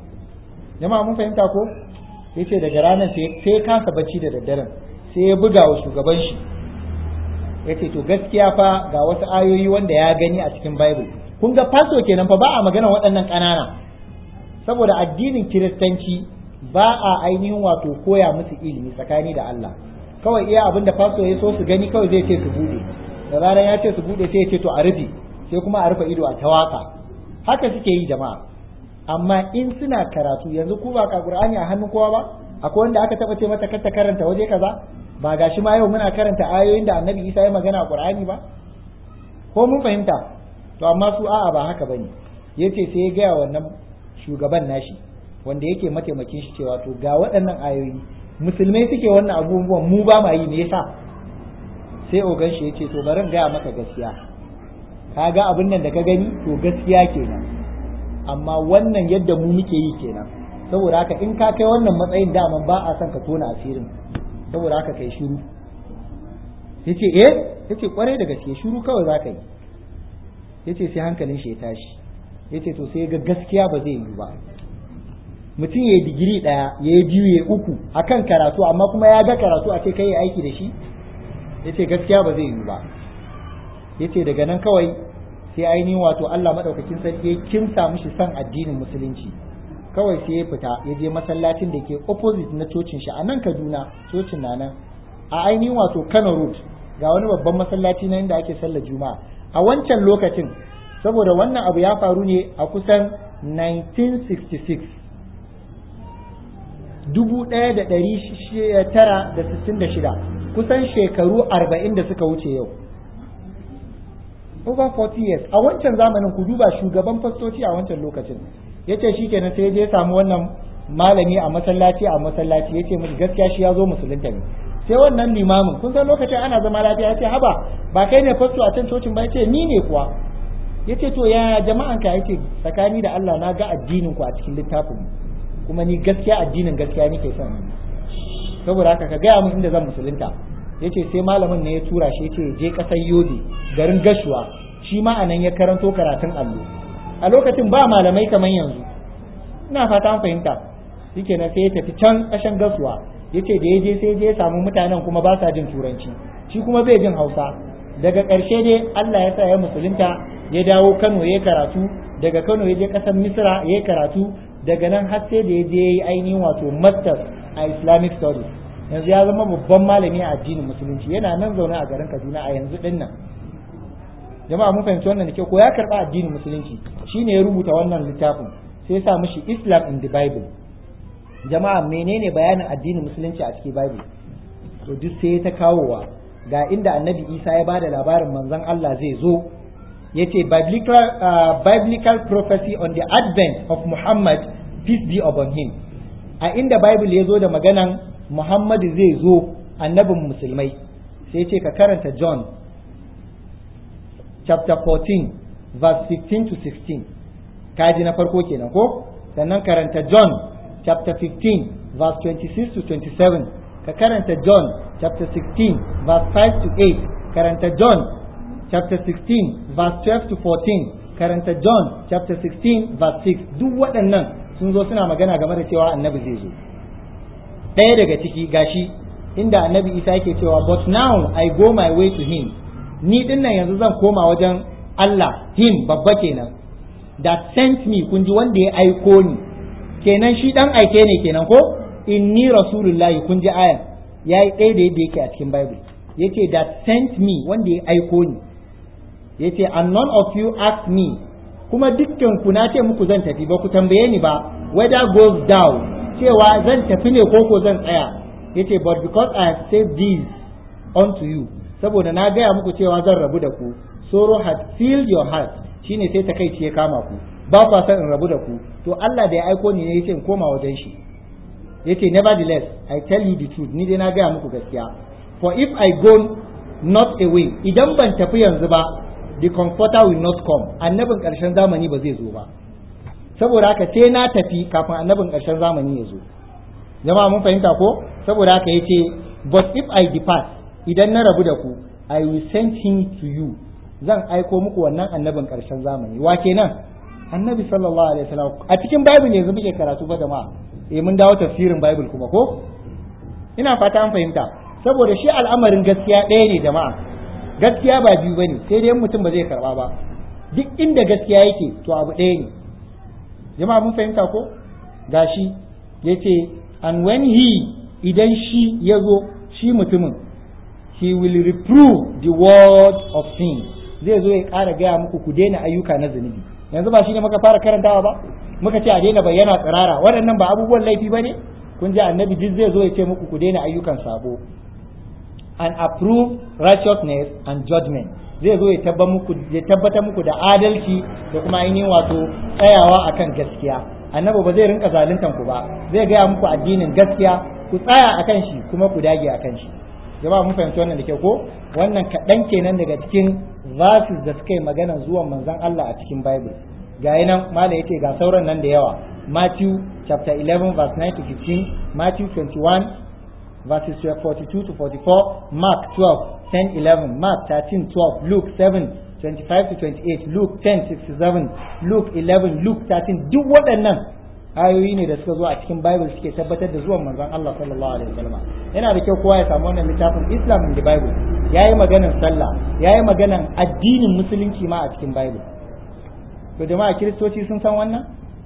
jama'a mun fahimta ko yace daga ranar sai ya kasa bacci da daddaren sai ya buga wa shugaban shi ya ce to gaskiya fa ga wasu ayoyi wanda ya gani a cikin bible kun ga faso kenan fa ba a magana waɗannan ƙanana saboda addinin kiristanci ba a ainihin wato koya musu ilimi tsakani da Allah kawai iya abin da faso ya so su gani kawai zai ce su bude da zaran ya ce su bude sai ya ce to a rufe sai kuma a rufe ido a tawaka haka suke yi jama'a amma in suna karatu yanzu ku ba ka qur'ani a hannun kowa ba akwai wanda aka taba ce mata kar ta karanta waje kaza ba gashi ma yau muna karanta ayoyin da annabi isa ya magana a qur'ani ba ko mun fahimta to amma su a'a ba haka bane yace sai ya gaya wannan shugaban nashi wanda yake mataimakin shi cewa to ga waɗannan ayoyi musulmai suke wannan abubuwan mu ba ma yi me yasa sai ogan shi yace to bari in gaya maka gaskiya ka ga abin nan da ka gani to gaskiya kenan amma wannan yadda mu muke yi kenan saboda haka in ka kai wannan matsayin daman ba a son ka tona asirin saboda haka kai shiru yace eh yace kwarai da gaske shiru kawai za ka yi yace sai hankalin shi ya tashi yace to sai ga gaskiya ba zai yi ba mutum ya yi digiri ɗaya ya yi biyu ya uku akan karatu amma kuma ya ga karatu a ce kai ya aiki da shi yace gaskiya ba zai yi ba yace daga nan kawai sai ainihin wato Allah madaukakin sarki ya kimsa mishi son addinin musulunci kawai sai ya fita ya je masallacin da ke opposite na cocin shi a nan Kaduna cocin na nan a ainihin wato Kano Road ga wani babban masallaci na inda ake sallar Juma'a a wancan lokacin saboda wannan abu ya faru ne a kusan 1966 dubu ɗaya da ɗari tara da sittin da shida kusan shekaru arba'in da suka wuce yau over 40 years a wancan zamanin ku duba shugaban fastoci a wancan lokacin ya ce shi kenan sai je samu wannan malami a masallaci a masallaci ya ce mishi gaskiya shi ya zo musulunta ne sai wannan limamin kun san lokacin ana zama lafiya ya ce haba ba kai ne fasto a can cocin ba ya ce ni ne kuwa ya ce to ya jama'an ka ya ce tsakani da Allah na ga addinin ku a cikin littafin kuma ni gaskiya addinin gaskiya nake son saboda haka ka gaya min inda zan musulunta yace sai malamin ne ya tura shi yace je kasar Yobe garin Gashuwa shi ma anan ya karanto karatun allo a lokacin ba malamai kamar yanzu ina fata an fahimta shikenan sai ya tafi can kashan Gashuwa yace da ya je sai je ya samu mutanen kuma ba sa jin turanci shi kuma bai jin Hausa daga ƙarshe dai Allah ya sa ya musulunta ya dawo Kano ya karatu daga Kano ya je ƙasar Misra ya karatu daga nan har sai da ya je ya yi ainihin wato masters a Islamic studies yanzu ya zama babban malami a addinin musulunci yana nan zaune a garin Kaduna a yanzu din nan jama'a mun fahimci wannan da ke ko ya karba addinin musulunci shine ya rubuta wannan littafin sai ya sa mishi Islam in the Bible jama'a menene bayanin addinin musulunci a cikin Bible to duk sai ta kawowa ga inda Annabi Isa ya bada labarin manzon Allah zai zo yace biblical uh, biblical prophecy on the advent of Muhammad peace be upon him a inda Bible ya zo da maganan Muhammadu zai zo annabin musulmai sai ce ka karanta John chapter 14 verse 15 to 16 kaji na farko kenan ko sannan karanta John chapter 15 verse 26 to 27 ka karanta John chapter 16 verse 5 to 8 karanta John chapter 16 verse 12 to 14 karanta John chapter 16 verse 6 duk waɗannan sun zo suna magana game da cewa annabi zai zo ɗaya daga ciki gashi inda annabi isa yake cewa but now I go my way to him ni dinnan yanzu zan koma wajen Allah him babba kenan that sent me kun ji wanda ya aiko ni kenan shi dan aike ne kenan ko inni rasulullahi kun ji ayan yayi ɗaya da yadda yake a cikin bible yace that sent me wanda ya aiko ni yace and none of you ask me kuma dukkan ku na ce muku zan tafi ba ku tambaye ni ba whether goes down cewa zan tafi ne ko ko zan tsaya yace but because I have said this unto you saboda na gaya muku cewa zan rabu da ku sorrow had filled your heart shine sai takaici ya kama ku ba kwa san in rabu da ku to Allah da ya aiko ni ne yace in koma wajen shi yace nevertheless I tell you the truth ni dai na gaya muku gaskiya for if I go not away idan ban tafi yanzu ba the comforter will not come annabin ƙarshen zamani ba zai zo ba saboda haka sai na tafi kafin annabin ƙarshen zamani ya zo jama'a mun fahimta ko saboda haka yace but if I depart idan na rabu da ku I will send him to you zan aiko muku wannan annabin ƙarshen zamani wa kenan annabi sallallahu alaihi wasallam a cikin bible ne yanzu muke karatu ba jama'a eh mun dawo tafsirin bible kuma ko ina fata an fahimta saboda shi al'amarin gaskiya ɗaya ne jama'a gaskiya ba biyu bane sai dai mutum ba zai karba ba duk inda gaskiya yake to abu ɗaya ne jama'a mun fahimta ko gashi yace and when he idan shi ya zo shi mutumin he will reprove the word of sin zai zo ya ƙara gaya muku ku daina ayyuka na zunubi yanzu ba shi ne muka fara karantawa ba muka ce a daina bayyana tsirara waɗannan ba abubuwan laifi ba ne kun ji annabi duk zai zo ya ce muku ku daina ayyukan sabo and approve righteousness and judgment zai zo ya tabbatar muku da adalci da kuma ainihin wato tsayawa akan gaskiya annabi ba zai rinka zaluntan ku ba zai gaya muku addinin gaskiya ku tsaya akan shi kuma ku dage akan shi jama'a mun fahimci wannan da kyau ko wannan kaɗan kenan daga cikin verses da suka yi magana zuwan manzon Allah a cikin Bible ga nan mala yace ga sauran nan da yawa Matthew chapter 11 verse 9 to 15 Matthew 21 verses 42 to 44 Mark 12 10 11 Mark 13 12 Luke 7 25 to 28 Luke 10 67 Luke 11 Luke 13 duk waɗannan ayoyi ne da suka zo a cikin Bible suke tabbatar da zuwan manzon Allah sallallahu alaihi wasallam yana da kyau kowa ya samu wannan littafin Islam in the Bible yayi maganar sallah yayi maganar addinin musulunci ma a cikin Bible to jama'a kiristoci sun san wannan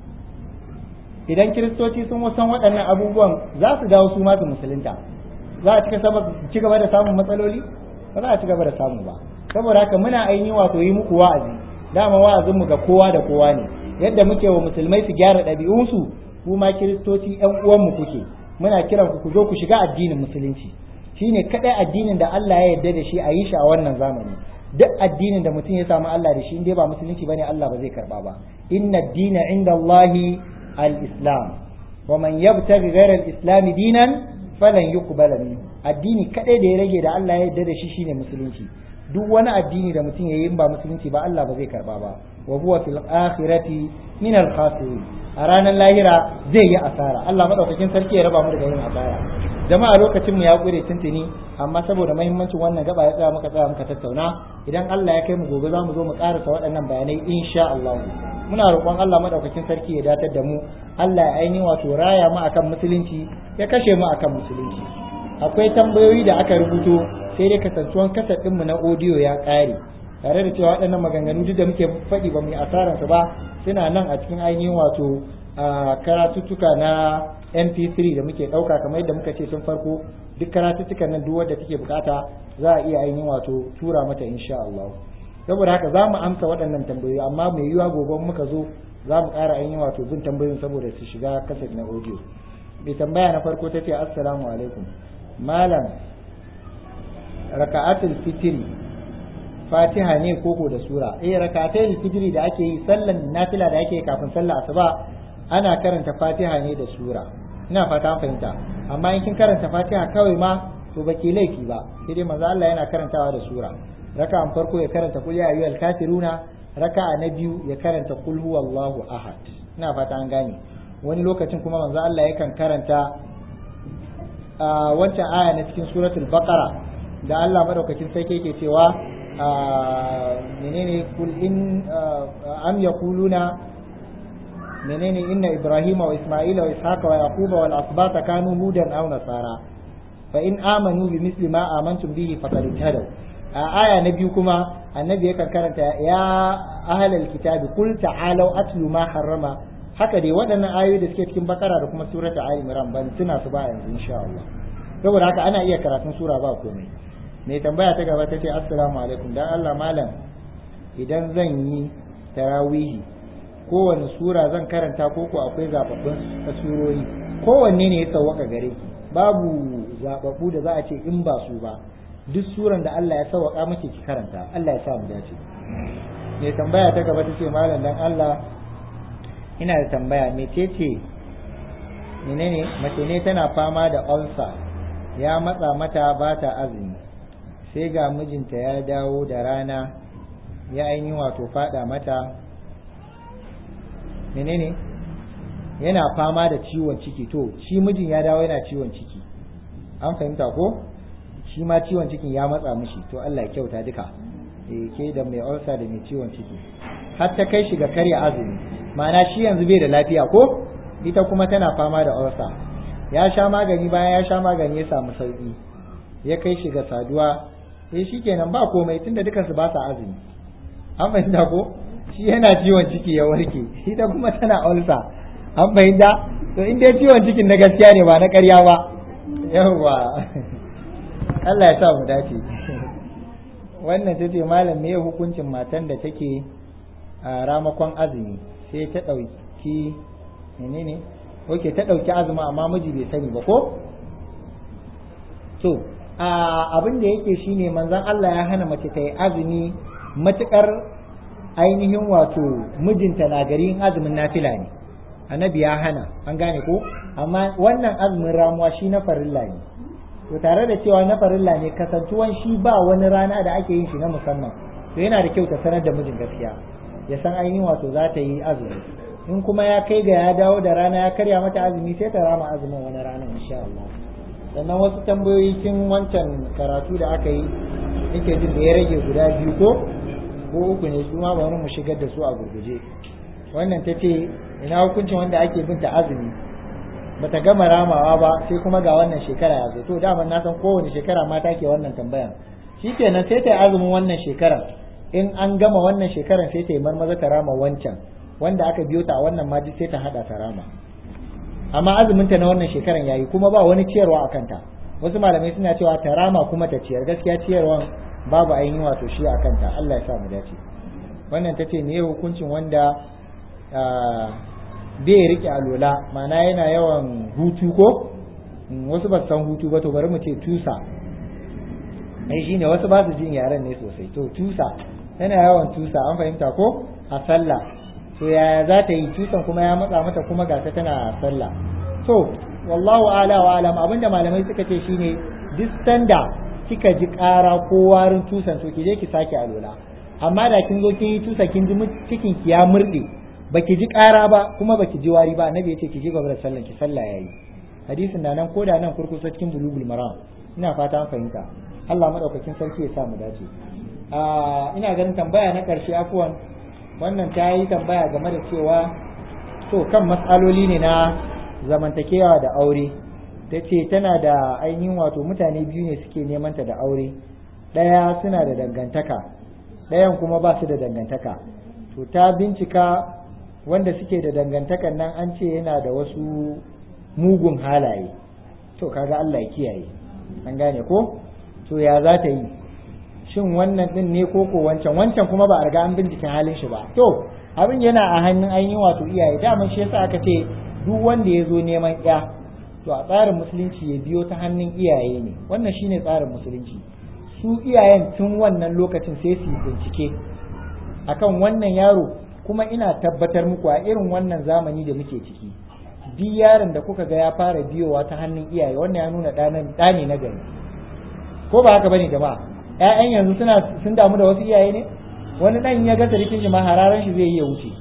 idan kiristoci sun san waɗannan abubuwan za su dawo su ma su musulunta za a ci gaba da samun matsaloli ba za a ci gaba da samu ba saboda haka muna aini wato yi muku wa'azi dama wa'azin mu ga kowa da kowa ne yadda muke wa musulmai su gyara ɗabi'unsu ku ma kiristoci ƴan uwanmu kuke muna kiran ku ku zo ku shiga addinin musulunci shine kadai addinin da Allah ya yarda da shi a yi shi a wannan zamani duk addinin da mutum ya samu Allah da shi in dai ba musulunci bane Allah ba zai karba ba inna ad-dina inda Allahi al-islam wa man yabtaghi ghayra al-islam dinan falan yuqbala minhu addini kadai da ya rage da Allah ya yarda da shi shine musulunci duk wani addini da mutum yayi in ba musulunci ba Allah ba zai karba ba wa huwa fil akhirati min al khasirin a ranar lahira zai yi asara Allah madaukakin sarki ya raba mu daga yin asara jama'a lokacin mu ya kure tuntuni amma saboda muhimmancin wannan gaba ya tsaya muka tsaya muka tattauna idan Allah ya kai mu gobe za mu zo mu karasa waɗannan bayanai insha Allah muna roƙon Allah madaukakin sarki ya datar da mu Allah ya aini wato raya mu akan musulunci ya kashe mu akan musulunci akwai tambayoyi da aka rubuto sai dai kasantuwan kasar ɗinmu na audio ya ƙare tare da cewa waɗannan maganganu duk da muke faɗi ba mu yi asararsa ba suna nan a cikin ainihin wato karatuttuka na mp3 da muke ɗauka kamar yadda muka ce tun farko duk karatuttukan nan duk wadda take bukata za a iya ainihin wato tura mata insha Allah saboda haka za mu amsa waɗannan tambayoyi amma mai yiwuwa gobe muka zo za mu ƙara ainihin wato bin tambayoyin saboda su shiga kasar na audio mai tambaya na farko ta ce assalamu alaikum malam raka'atul fitri fatiha ne koko da sura eh raka'atul fitri da ake yi sallan nafila da ake kafin sallar asuba ana karanta fatiha ne da sura ina fata an fahimta amma in kin karanta fatiha kawai ma to baki laifi ba sai dai manzo Allah yana karantawa da sura raka'an farko ya karanta qul ya ayyuhal kafiruna raka'a na biyu ya karanta qul huwallahu ahad ina fata an gane wani lokacin kuma manzo Allah yakan karanta wancan aya na cikin suratul baqara da Allah madaukakin sarki yake cewa menene kul in am yaquluna menene inna ibrahima wa isma'ila wa ishaqa wa yaquba wal asbata kanu hudan aw nasara fa in amanu bi misli ma amantum bihi faqad ihtadaw a aya na biyu kuma annabi yakan karanta ya ahlal kitabi kul ta'alu atlu ma harrama haka dai waɗannan ayoyi da suke cikin bakara da kuma surata ali imran ban tuna su ba yanzu insha Allah saboda haka ana iya karatun sura ba komai mai tambaya ta gaba ta ce assalamu alaikum dan Allah malam idan zan yi tarawihi kowane sura zan karanta ko ko akwai zababbun surori kowanne ne ya sauwaka gare ki babu zababbu da za a ce in ba su ba duk suran da Allah ya sauwaka miki ki karanta Allah ya sa mu dace mai tambaya ta gaba ta ce malam dan Allah ina da tambaya mecece menene mace ne tana fama da ulcer ya matsa mata ba ta azumi sai ga mijinta ya dawo da rana ya ainihin wato fada mata menene yana fama da ciwon ciki to shi mijin ya dawo yana ciwon ciki an fahimta ko shi ma ciwon cikin ya matsa mishi to Allah ya kyauta duka eh ke da mai ulcer da mai ciwon ciki har ta kai shi ga karya azumi ma'ana shi yanzu bai da lafiya ko ita kuma tana fama da ulcer ya sha magani bayan ya sha magani ya samu sauki ya kai shi ga saduwa eh shikenan ba komai tunda dukansu ba sa azumi an fahimta ko shi yana ciwon ciki ya warke ita kuma tana ulcer an fahimta to in dai ciwon cikin na gaskiya ne ba na ƙarya ba yawwa Allah ya sa mu dace wannan ta ce malam me hukuncin matan da take a ramakon azumi sai ta ɗauki menene oke ta ɗauki azumi amma miji bai sani ba ko to abin da yake shine manzon Allah ya hana mace ta yi azumi matukar ainihin wato mijinta na gari in azumin nafila ne annabi ya hana an gane ko amma wannan azumin ramuwa shi na farilla ne to tare da cewa na farilla ne kasantuwan shi ba wani rana da ake yin shi na musamman to yana da kyau ta sanar da mijin gaskiya ya san ainihin wato za ta yi azumi in kuma ya kai ga ya dawo da rana ya karya mata azumi sai ta rama azumin wani rana insha Allah sannan wasu tambayoyi kin wancan karatu da aka yi nake jin da ya rage guda biyu ko ko uku ne su ma bari mu shigar da su a gurguje wannan ta ce ina hukuncin wanda ake bin ta azumi bata gama ramawa ba sai kuma ga wannan shekara ya zo to dama na san kowane shekara mata ke wannan tambayan shikenan sai ta yi azumin wannan shekarar in an gama wannan shekarar sai ta yi marmaza ta rama wancan wanda aka biyo ta a wannan ma sai ta hada ta rama amma azumin ta na wannan shekarar yayi kuma ba wani ciyarwa a kanta wasu malamai suna cewa ta rama kuma ta ciyar gaskiya ciyarwan babu ainihin wato shi a kanta Allah ya sa mu dace wannan ta ce me hukuncin wanda bai rike alola ma'ana yana yawan hutu ko wasu ba san hutu ba to bari mu ce tusa ai shine wasu ba su jin yaren ne sosai to tusa yana yawan tusa an fahimta ko a sallah to yaya za ta yi tusan kuma ya matsa mata kuma ga ta tana sallah to wallahu ala wa alam abinda malamai suka ce shine duk sanda kika ji ƙara ko warin tusan to ki je ki sake alola amma da kin zo kin yi tusa kin ji cikin ki ya murde baki ji ƙara ba kuma baki ji wari ba annabi yace ki ji gaba da sallan ki sallah yayi hadisin da nan ko da nan kurkusa cikin bulugul maram ina fata an fahimta Allah madaukakin sarki ya sa mu dace a ina ganin tambaya na karshe afuwan wannan ta yi tambaya game da cewa to kan matsaloli ne na zamantakewa da aure ta ce tana da ainihin wato mutane biyu ne suke neman ta da aure ɗaya suna da dangantaka ɗayan kuma ba su da dangantaka to ta bincika wanda suke da dangantakan nan an ce yana da wasu mugun halaye to kaga Allah ya kiyaye an gane ko to ya za ta yi shin wannan din ne ko ko wancan wancan kuma ba a riga an bincike halin shi ba to abin yana a hannun ainihin wato iyaye daman shi yasa aka ce duk wanda ya zo neman ya to a tsarin musulunci ya biyo ta hannun iyaye ne wannan shine tsarin musulunci su iyayen tun wannan lokacin sai su bincike akan wannan yaro kuma ina tabbatar muku a irin wannan zamani da muke ciki duk yaron da kuka ga ya fara biyowa ta hannun iyaye wannan ya nuna ɗane na gari ko ba haka bane jama'a ƴaƴan yanzu suna sun damu da wasu iyaye ne wani ɗan ya ga sarkin shi ma hararan shi zai yi ya wuce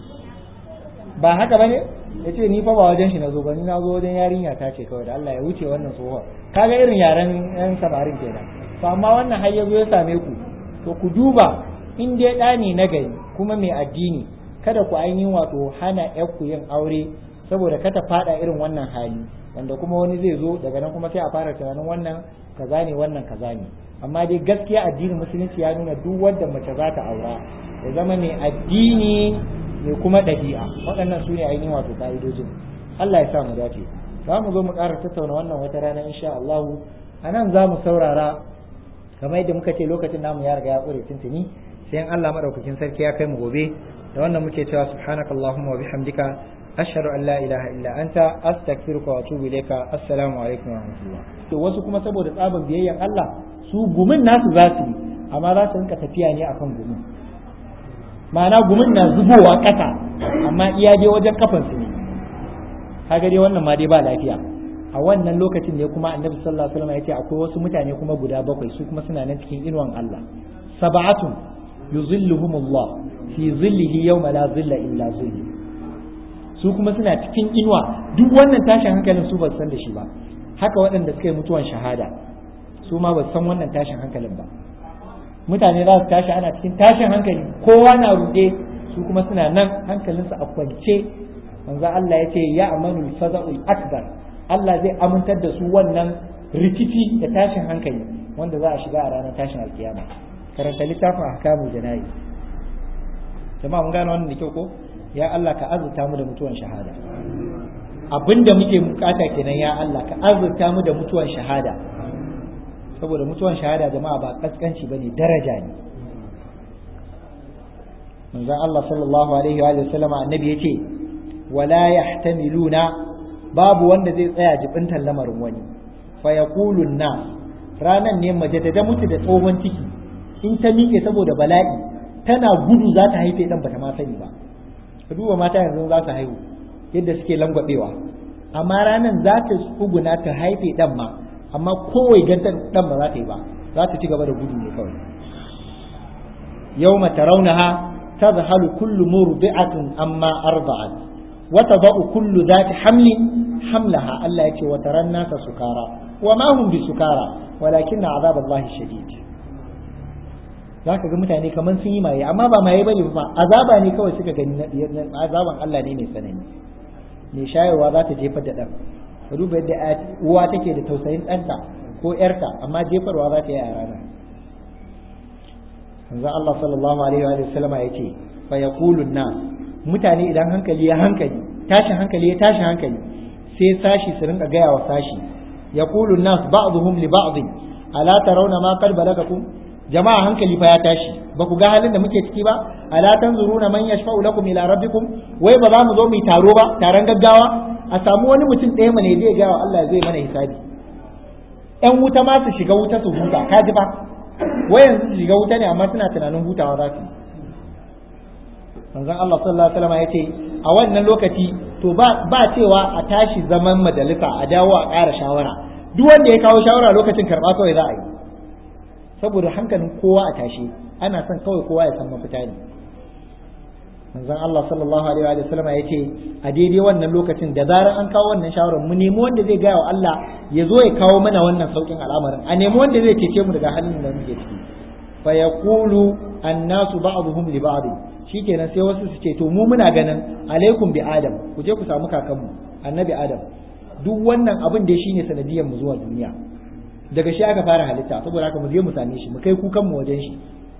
ba haka bane ya ce ni fa ba wajen shi na zo ba ni na zo wajen yarinya ta ce kawai da Allah ya wuce wannan tsohon kaga irin yaren yan samarin kenan to amma wannan har ya zo ya same ku to ku duba in dai ɗa ne na gari kuma mai addini kada ku ainihin wato hana ku yin aure saboda kada fada irin wannan hali wanda kuma wani zai zo daga nan kuma sai a fara tunanin wannan kaza ne wannan kaza ne amma dai gaskiya addinin musulunci ya nuna duk wanda mace za ta aura ya zama mai addini mai kuma ɗabi'a waɗannan su ne ainihin wato ka'idojin Allah ya sa mu dace za mu zo mu ƙara tattauna wannan wata rana insha Allah a nan za mu saurara kamar yadda muka ce lokacin namu ya riga ya ƙure tuntuni sai in Allah madaukakin sarki ya kai mu gobe da wannan muke cewa subhanakallahumma wa bihamdika ashhadu an la ilaha illa anta astaghfiruka wa atubu ilayka assalamu alaikum wa rahmatullah to wasu kuma saboda tsaban biyayyan Allah su gumin nasu za su yi amma za su rinka tafiya ne akan gumin ma'ana gumin na zubowa ƙasa amma iya dai wajen kafan su ne kaga dai wannan ma dai ba lafiya a wannan lokacin ne kuma annabi sallallahu alaihi wasallam ya ce akwai wasu mutane kuma guda bakwai su kuma suna nan cikin inuwan Allah sab'atun yuzilluhumullah fi zillihi yawma la zilla illa zilli su kuma suna cikin inuwa duk wannan tashin hankalin su ba san da shi ba haka waɗanda suka yi mutuwan shahada su ma ba san wannan tashin hankalin ba mutane za su tashi ana cikin tashin hankali kowa na ruɗe su kuma suna nan hankalinsu a kwance manzo Allah ya ce ya amanu faza'ul akbar Allah zai amintar da su wannan rikici da tashin hankali wanda za a shiga a ranar tashin alkiyama karanta littafin ahkamul janayi jama'a mun gane wannan da kyau ko ya Allah ka azurta mu da mutuwan shahada abinda muke bukata kenan ya Allah ka azurta mu da mutuwan shahada saboda mutuwan shahada jama'a ba kaskanci bane daraja ne manzon Allah sallallahu alaihi wa sallama annabi yace wala yahtamiluna babu wanda zai tsaya jibintar lamarin wani fa yaqulu na ranan ne mace da mutu da tsohon ciki in ta miƙe saboda bala'i tana gudu za ta haife dan bata ma sani ba ka duba mata yanzu za su haihu yadda suke langwabewa amma ranan za ta tsuguna ta haife dan ma amma kowai gantan dan ba za ta yi ba za ta ci gaba da gudu ne kawai yawma tarawnaha tadhhalu kullu murdi'atin amma arba'at wa tadau kullu dhati hamlin hamlaha Allah yace wa taran nasa sukara wa ma hum bisukara walakin azab Allah shadid za ka ga mutane kamar sun yi maye amma ba maye bane ba azaba ne kawai suka gani azaban Allah ne mai tsanani mai shayarwa za ta jefar da ɗan ka duba yadda uwa take da tausayin ɗanta ko ‘yarta amma jefarwa za ta yi a rana manzo Allah sallallahu alaihi wa sallama ya ce fa yaqulun nas mutane idan hankali ya hankali tashin hankali ya tashi hankali sai sashi su rinka gaya wa sashi yaqulun nas ba'dhum li ba'd ala tarawna ma qad balagakum jama'a hankali fa ya tashi ba ku ga halin da muke ciki ba ala tanzuruna man yashfa'u lakum ila rabbikum wai ba za mu zo mu yi taro ba taron gaggawa a samu wani mutum ɗaya mana zai ga wa Allah zai mana hisabi ƴan wuta ma su shiga wuta su huta ka ji ba wai yanzu su shiga wuta ne amma suna tunanin hutawa za su manzon Allah sallallahu alaihi wasallam ya ce a wannan lokaci to ba ba cewa a tashi zaman majalisa a dawo a ƙara shawara duk wanda ya kawo shawara lokacin karɓa kawai za a yi saboda hankalin kowa a tashi ana son kawai kowa ya san mafita ne manzon Allah sallallahu alaihi wa sallam ya ce a daidai wannan lokacin da zarar an kawo wannan shawarar mu nemi wanda zai gaya wa Allah ya zo ya kawo mana wannan saukin al'amarin a nemi wanda zai cece mu daga halin da muke ciki fa yaqulu annasu ba'dhum li ba'd shikenan sai wasu su ce to mu muna ganin alaikum bi adam ku je ku samu kakanmu annabi adam duk wannan abin da shine sanadiyar mu zuwa duniya daga shi aka fara halitta saboda haka mu je mu same shi mu kai kukan mu wajen shi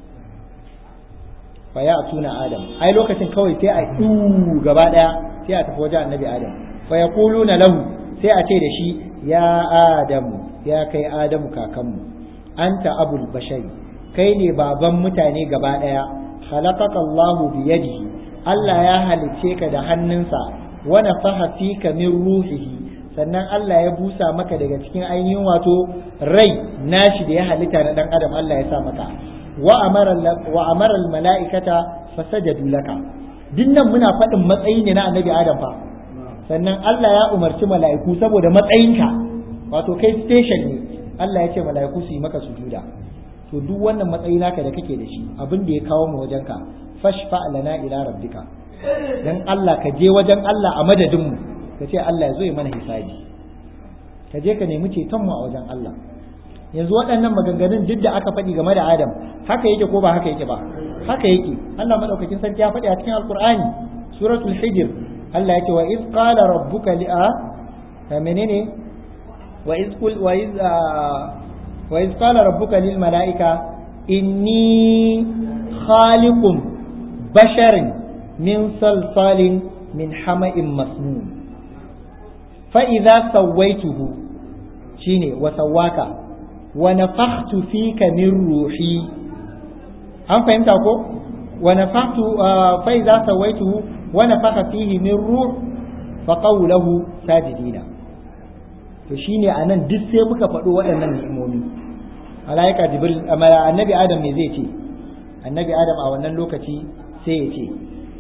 fa ya tuna adam ai lokacin kawai sai a du gaba daya sai a tafi wajen annabi adam fa yaquluna lahu sai a ce da shi ya adam ya kai adamu kakanmu anta abul bashari kai ne baban mutane gaba daya khalaqaka Allah bi yadihi Allah ya halicce ka da hannunsa wa nafaha fika min ruhihi sannan Allah ya busa maka daga cikin ainihin wato rai nashi da ya halitta na dan adam Allah ya sa maka wa amara wa amara al malaikata fasajadu laka dinnan muna faɗin matsayi ne na annabi adam fa sannan Allah ya umarci mala'iku saboda matsayinka wato kai station ne Allah ya ce mala'iku su yi maka sujuda to duk wannan matsayi naka da kake da shi abin da ya kawo mu wajenka fashfa lana ila rabbika dan Allah ka je wajen Allah a madadin mu ka ce Allah ya zo ya mana hisabi ka je ka nemi ceton mu a wajen Allah yanzu waɗannan maganganun duk da aka faɗi game da Adam haka yake ko ba haka yake ba haka yake Allah madaukakin sarki ya faɗi a cikin Alqur'ani suratul hijr Allah yake wa iz qala rabbuka li a menene wa iz qul wa iz wa iz qala rabbuka lil malaika inni khaliqun basharin min salsalin min hama'in masnun fa idza sawaituhu shine wa sawaka wa nafakhtu fika min ruhi an fahimta ko wa nafakhtu fa idza sawaituhu wa nafakha fihi min ruh fa qawluhu sajidina to shine anan duk sai muka faɗo waɗannan ni'imomi malaika jibril annabi adam ne zai ce annabi adam a wannan lokaci sai ya ce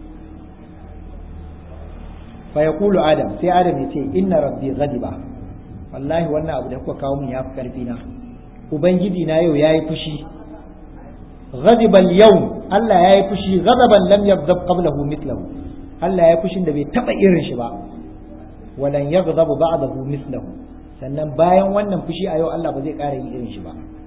fa yaqulu adam sai adam ya ce inna rabbi ghadiba wallahi wannan abu da kuka kawo min yafi karfi na ubangiji na yau yayi fushi ghadiba al-yawm Allah yayi fushi ghadaban lam yaghdab qablahu mithlahu Allah yayi fushin da bai taba irin shi ba walan yaghdabu ba'dahu mithlahu sannan bayan wannan fushi a yau Allah ba zai ƙara yin irin shi ba